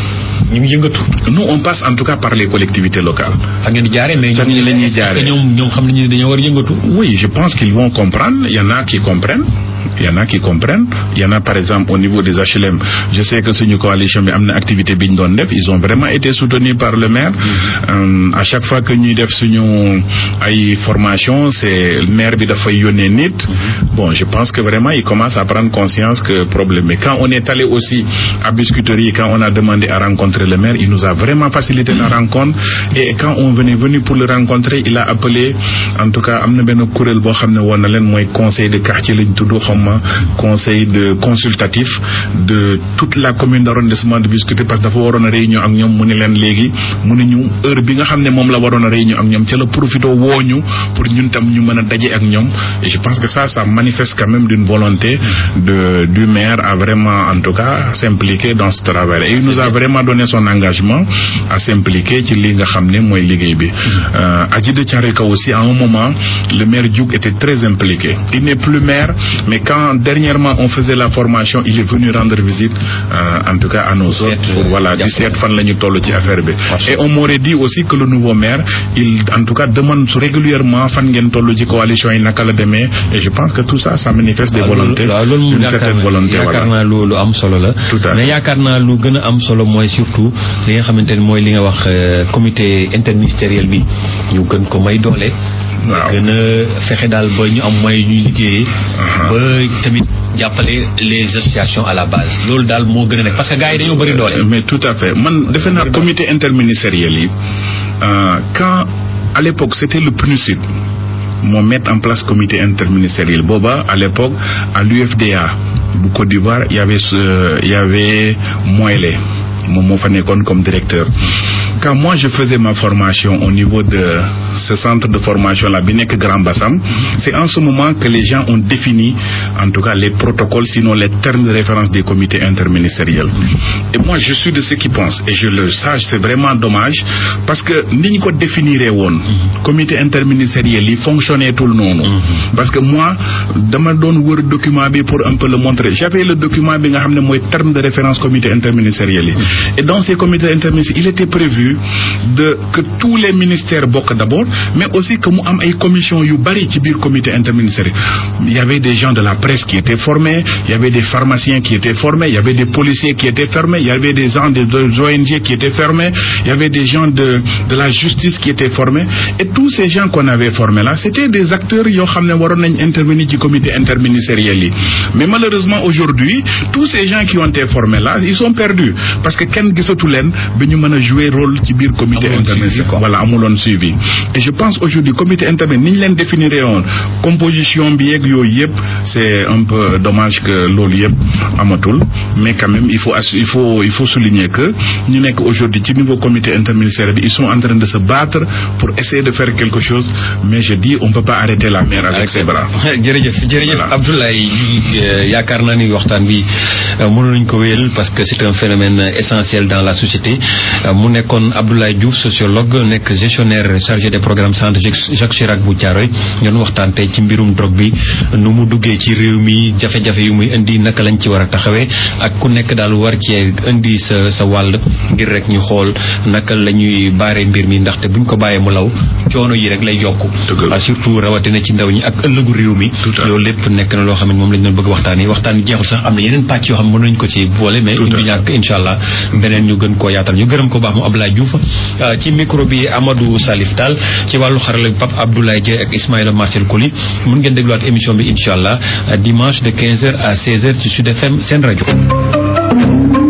ñu ngi yëngatu. nous on passe en tout cas par les collectivités locales. fa ngeen di jaaree mais Fan la ñuy jaaree. ñoom ñoom xam nañu ne dañoo war a yëngatu. Oui, je pense qu'ils vont comprendre. Il y en a qui comprennent. Il y en a qui comprennent. Il y en a par exemple au niveau des HLM. Je sais que suñu coalition bi am na activité bi ñu doon def. Ils ont vraiment été soutenus par le maire. Euh, à chaque fois que ñuy def suñu ay formation, c'est le maire bi dafay yónnee nit. Bon, je pense que vraiment ils commencent à prendre conscience que problème. Mais quand on est allé aussi à Biscuiterie, quand on a demandé à rencontrer le maire, il nous a vraiment facilité la rencontre. Et quand on venait venu pour le rencontrer, il a appelé en tout cas am na benn kuréel boo xam ne woon na leen mooy conseil de quartier lañ tudd xawma conseil de consultatif de toute la commune d'arrondissement de Biscuiterie parce que dafa waroon a réunion ak ñoom mu ne leen léegi mu ne ñu heure bi nga xam ne moom la waroon a réunion ak ñoom ca la profité wooñu pour ñun tam ñu mën a daje ak ñoom et je pense que ça ça manifeste quand même d'une volonté de du maire à vraiment en tout cas s'impliquer dans ce travail et il nous a vraiment donné son engagement à s'impliquer ci li nga xam ne mooy liggéey bi euh, Adji de Thiaroye Kao aussi à un moment le maire Diouk était très impliqué il n'est plus maire mais quand dernièrement on faisait la formation il est venu rendre visite euh, en tout cas à nos autres Seet, pour voilà di jàppale. seet fan la ñu toll ci affaire bi Macha et on m'aurait dit aussi que le nouveau maire il en tout cas demande régulièrement fan ngeen toll ci coalition yi naka la demee et je pense que tout ça ça manifeste des volontés waaw loolu moom une yaakaar certaine naa volonté yaakaar voilà naa lu lu am solo la. Tout à fait. mais yaakaar naa lu gën a am solo mooy surtout li nga xamante ne mooy li nga wax euh, comité interministériel bi ñu gën ko may doole. Waaw. gën a fexe daal ba ñu am moyen ñuy liggéeyee. ba tamit jàppale les associations à la base loolu daal moo gën a nekk parce que gars yi dañoo bëri doole. mais tout à fait man defe naa comité interministériel yi euh, quand à l'époque c'était le PNUSID moo mettre en place comité interministériel booba à l'époque à l'UFDA bu Côte d'Ivoire y avait ce- y avait Moyle moom moo fa nekkoon comme directeur quand moi je faisais ma formation au niveau de ce centre de formation là bi nekk Grand Bassam c'est en ce moment que les gens ont défini en tout cas les protocoles sinon les termes de référence des comités interministériels et moi je suis de ceux qui pensent et je le sache c'est vraiment dommage parce que ni ñu ko définiree woon comité interministériel yi fonctionné tul noonu parce que moi dama doon wër document bi pour un peu le montrer j'avais le document bi nga xam ne mooy terme de référence comité interministériel yi et dans ces comités interministériels il était prévu de que tous les ministères bokk d'abord mais aussi que mu am ay commission yu bari ci biir comité interministériel il y avait des gens de la presse qui étaient formés il y avait des pharmaciens qui étaient formés il y avait des policiers qui étaient formés il y avait des gens des des ONG qui étaient formés il y avait des gens de de la justice qui étaient formés et tous ces gens qu'on avait formés là c'était des acteurs yoo xam ne waroon nañ intervenir ci comité interministériel yi mais malheureusement aujourd'hui tous ces gens qui ont été formés là ils sont perdus parce que kenn gisatu leen ba ñu mën a jouer rôle ci biir comité Amuloon suivi, interministériel quoi. voilà amuloon suivi et je pense aujourd'hui comité interministériel ni ñu leen définir woon composition bi yeeg yooyu yëpp c'est un peu dommage que loolu yëpp amatul mais quand même il faut assu- il faut il faut souligner que ñu nekk aujourd'hui ci niveau comité interministériel bi ils sont en train de se battre pour essayer de faire quelque chose mais je dis on peut pas arrêter la mer avec ses bras jërëjëf jërëjëf Voilà. Abdoulaye euh, yaakaar naa ni waxtaan bi euh, mënoon nañu ko wéyal parce que c'est un phénomène essentiel dans la société Euh, mu nekkoon Abdoulaye Diouf sociologue nekk gestionnaire chargé des programmes centre Jacques Jacques Chirac bu Thiaroye ñoon waxtaan tey ci mbirum drogue bi nu mu duggee ci réew mi jafe-jafe yu muy indi naka lañ ci war a taxawee ak ku nekk daal war cee indi sa sa wàll ngir rek ñu xool naka la ñuy baaree mbir mi ndaxte buñ ko bàyyee mu law coono yi rek lay yokku Dëgg la. Ah, surtout rawatina ci ndaw ñi ak ëllëgu réew mi Tout à fait. loolu lépp nekk na loo xam ne moom lañ doon bëgg waxtaan yi waxtaan yi jeexul sax am na yeneen pàcc yoo xam ne mën nañu ko ci boole mais Tout à du fait. ñàkk incha allah beneen ñu gën koo yaatal ñu gërëm ko baax mu Abdoulaye Diouf Ah, ci micro bi Amadou Salif Tall ci wàllu xarala bi Pape Abdoulaye Dieng ak Ismaïla Marcel Koli mun ngeen dégluwaat émission bi incha allah dimanche de 15h à 16h ci Sud FM seen rajo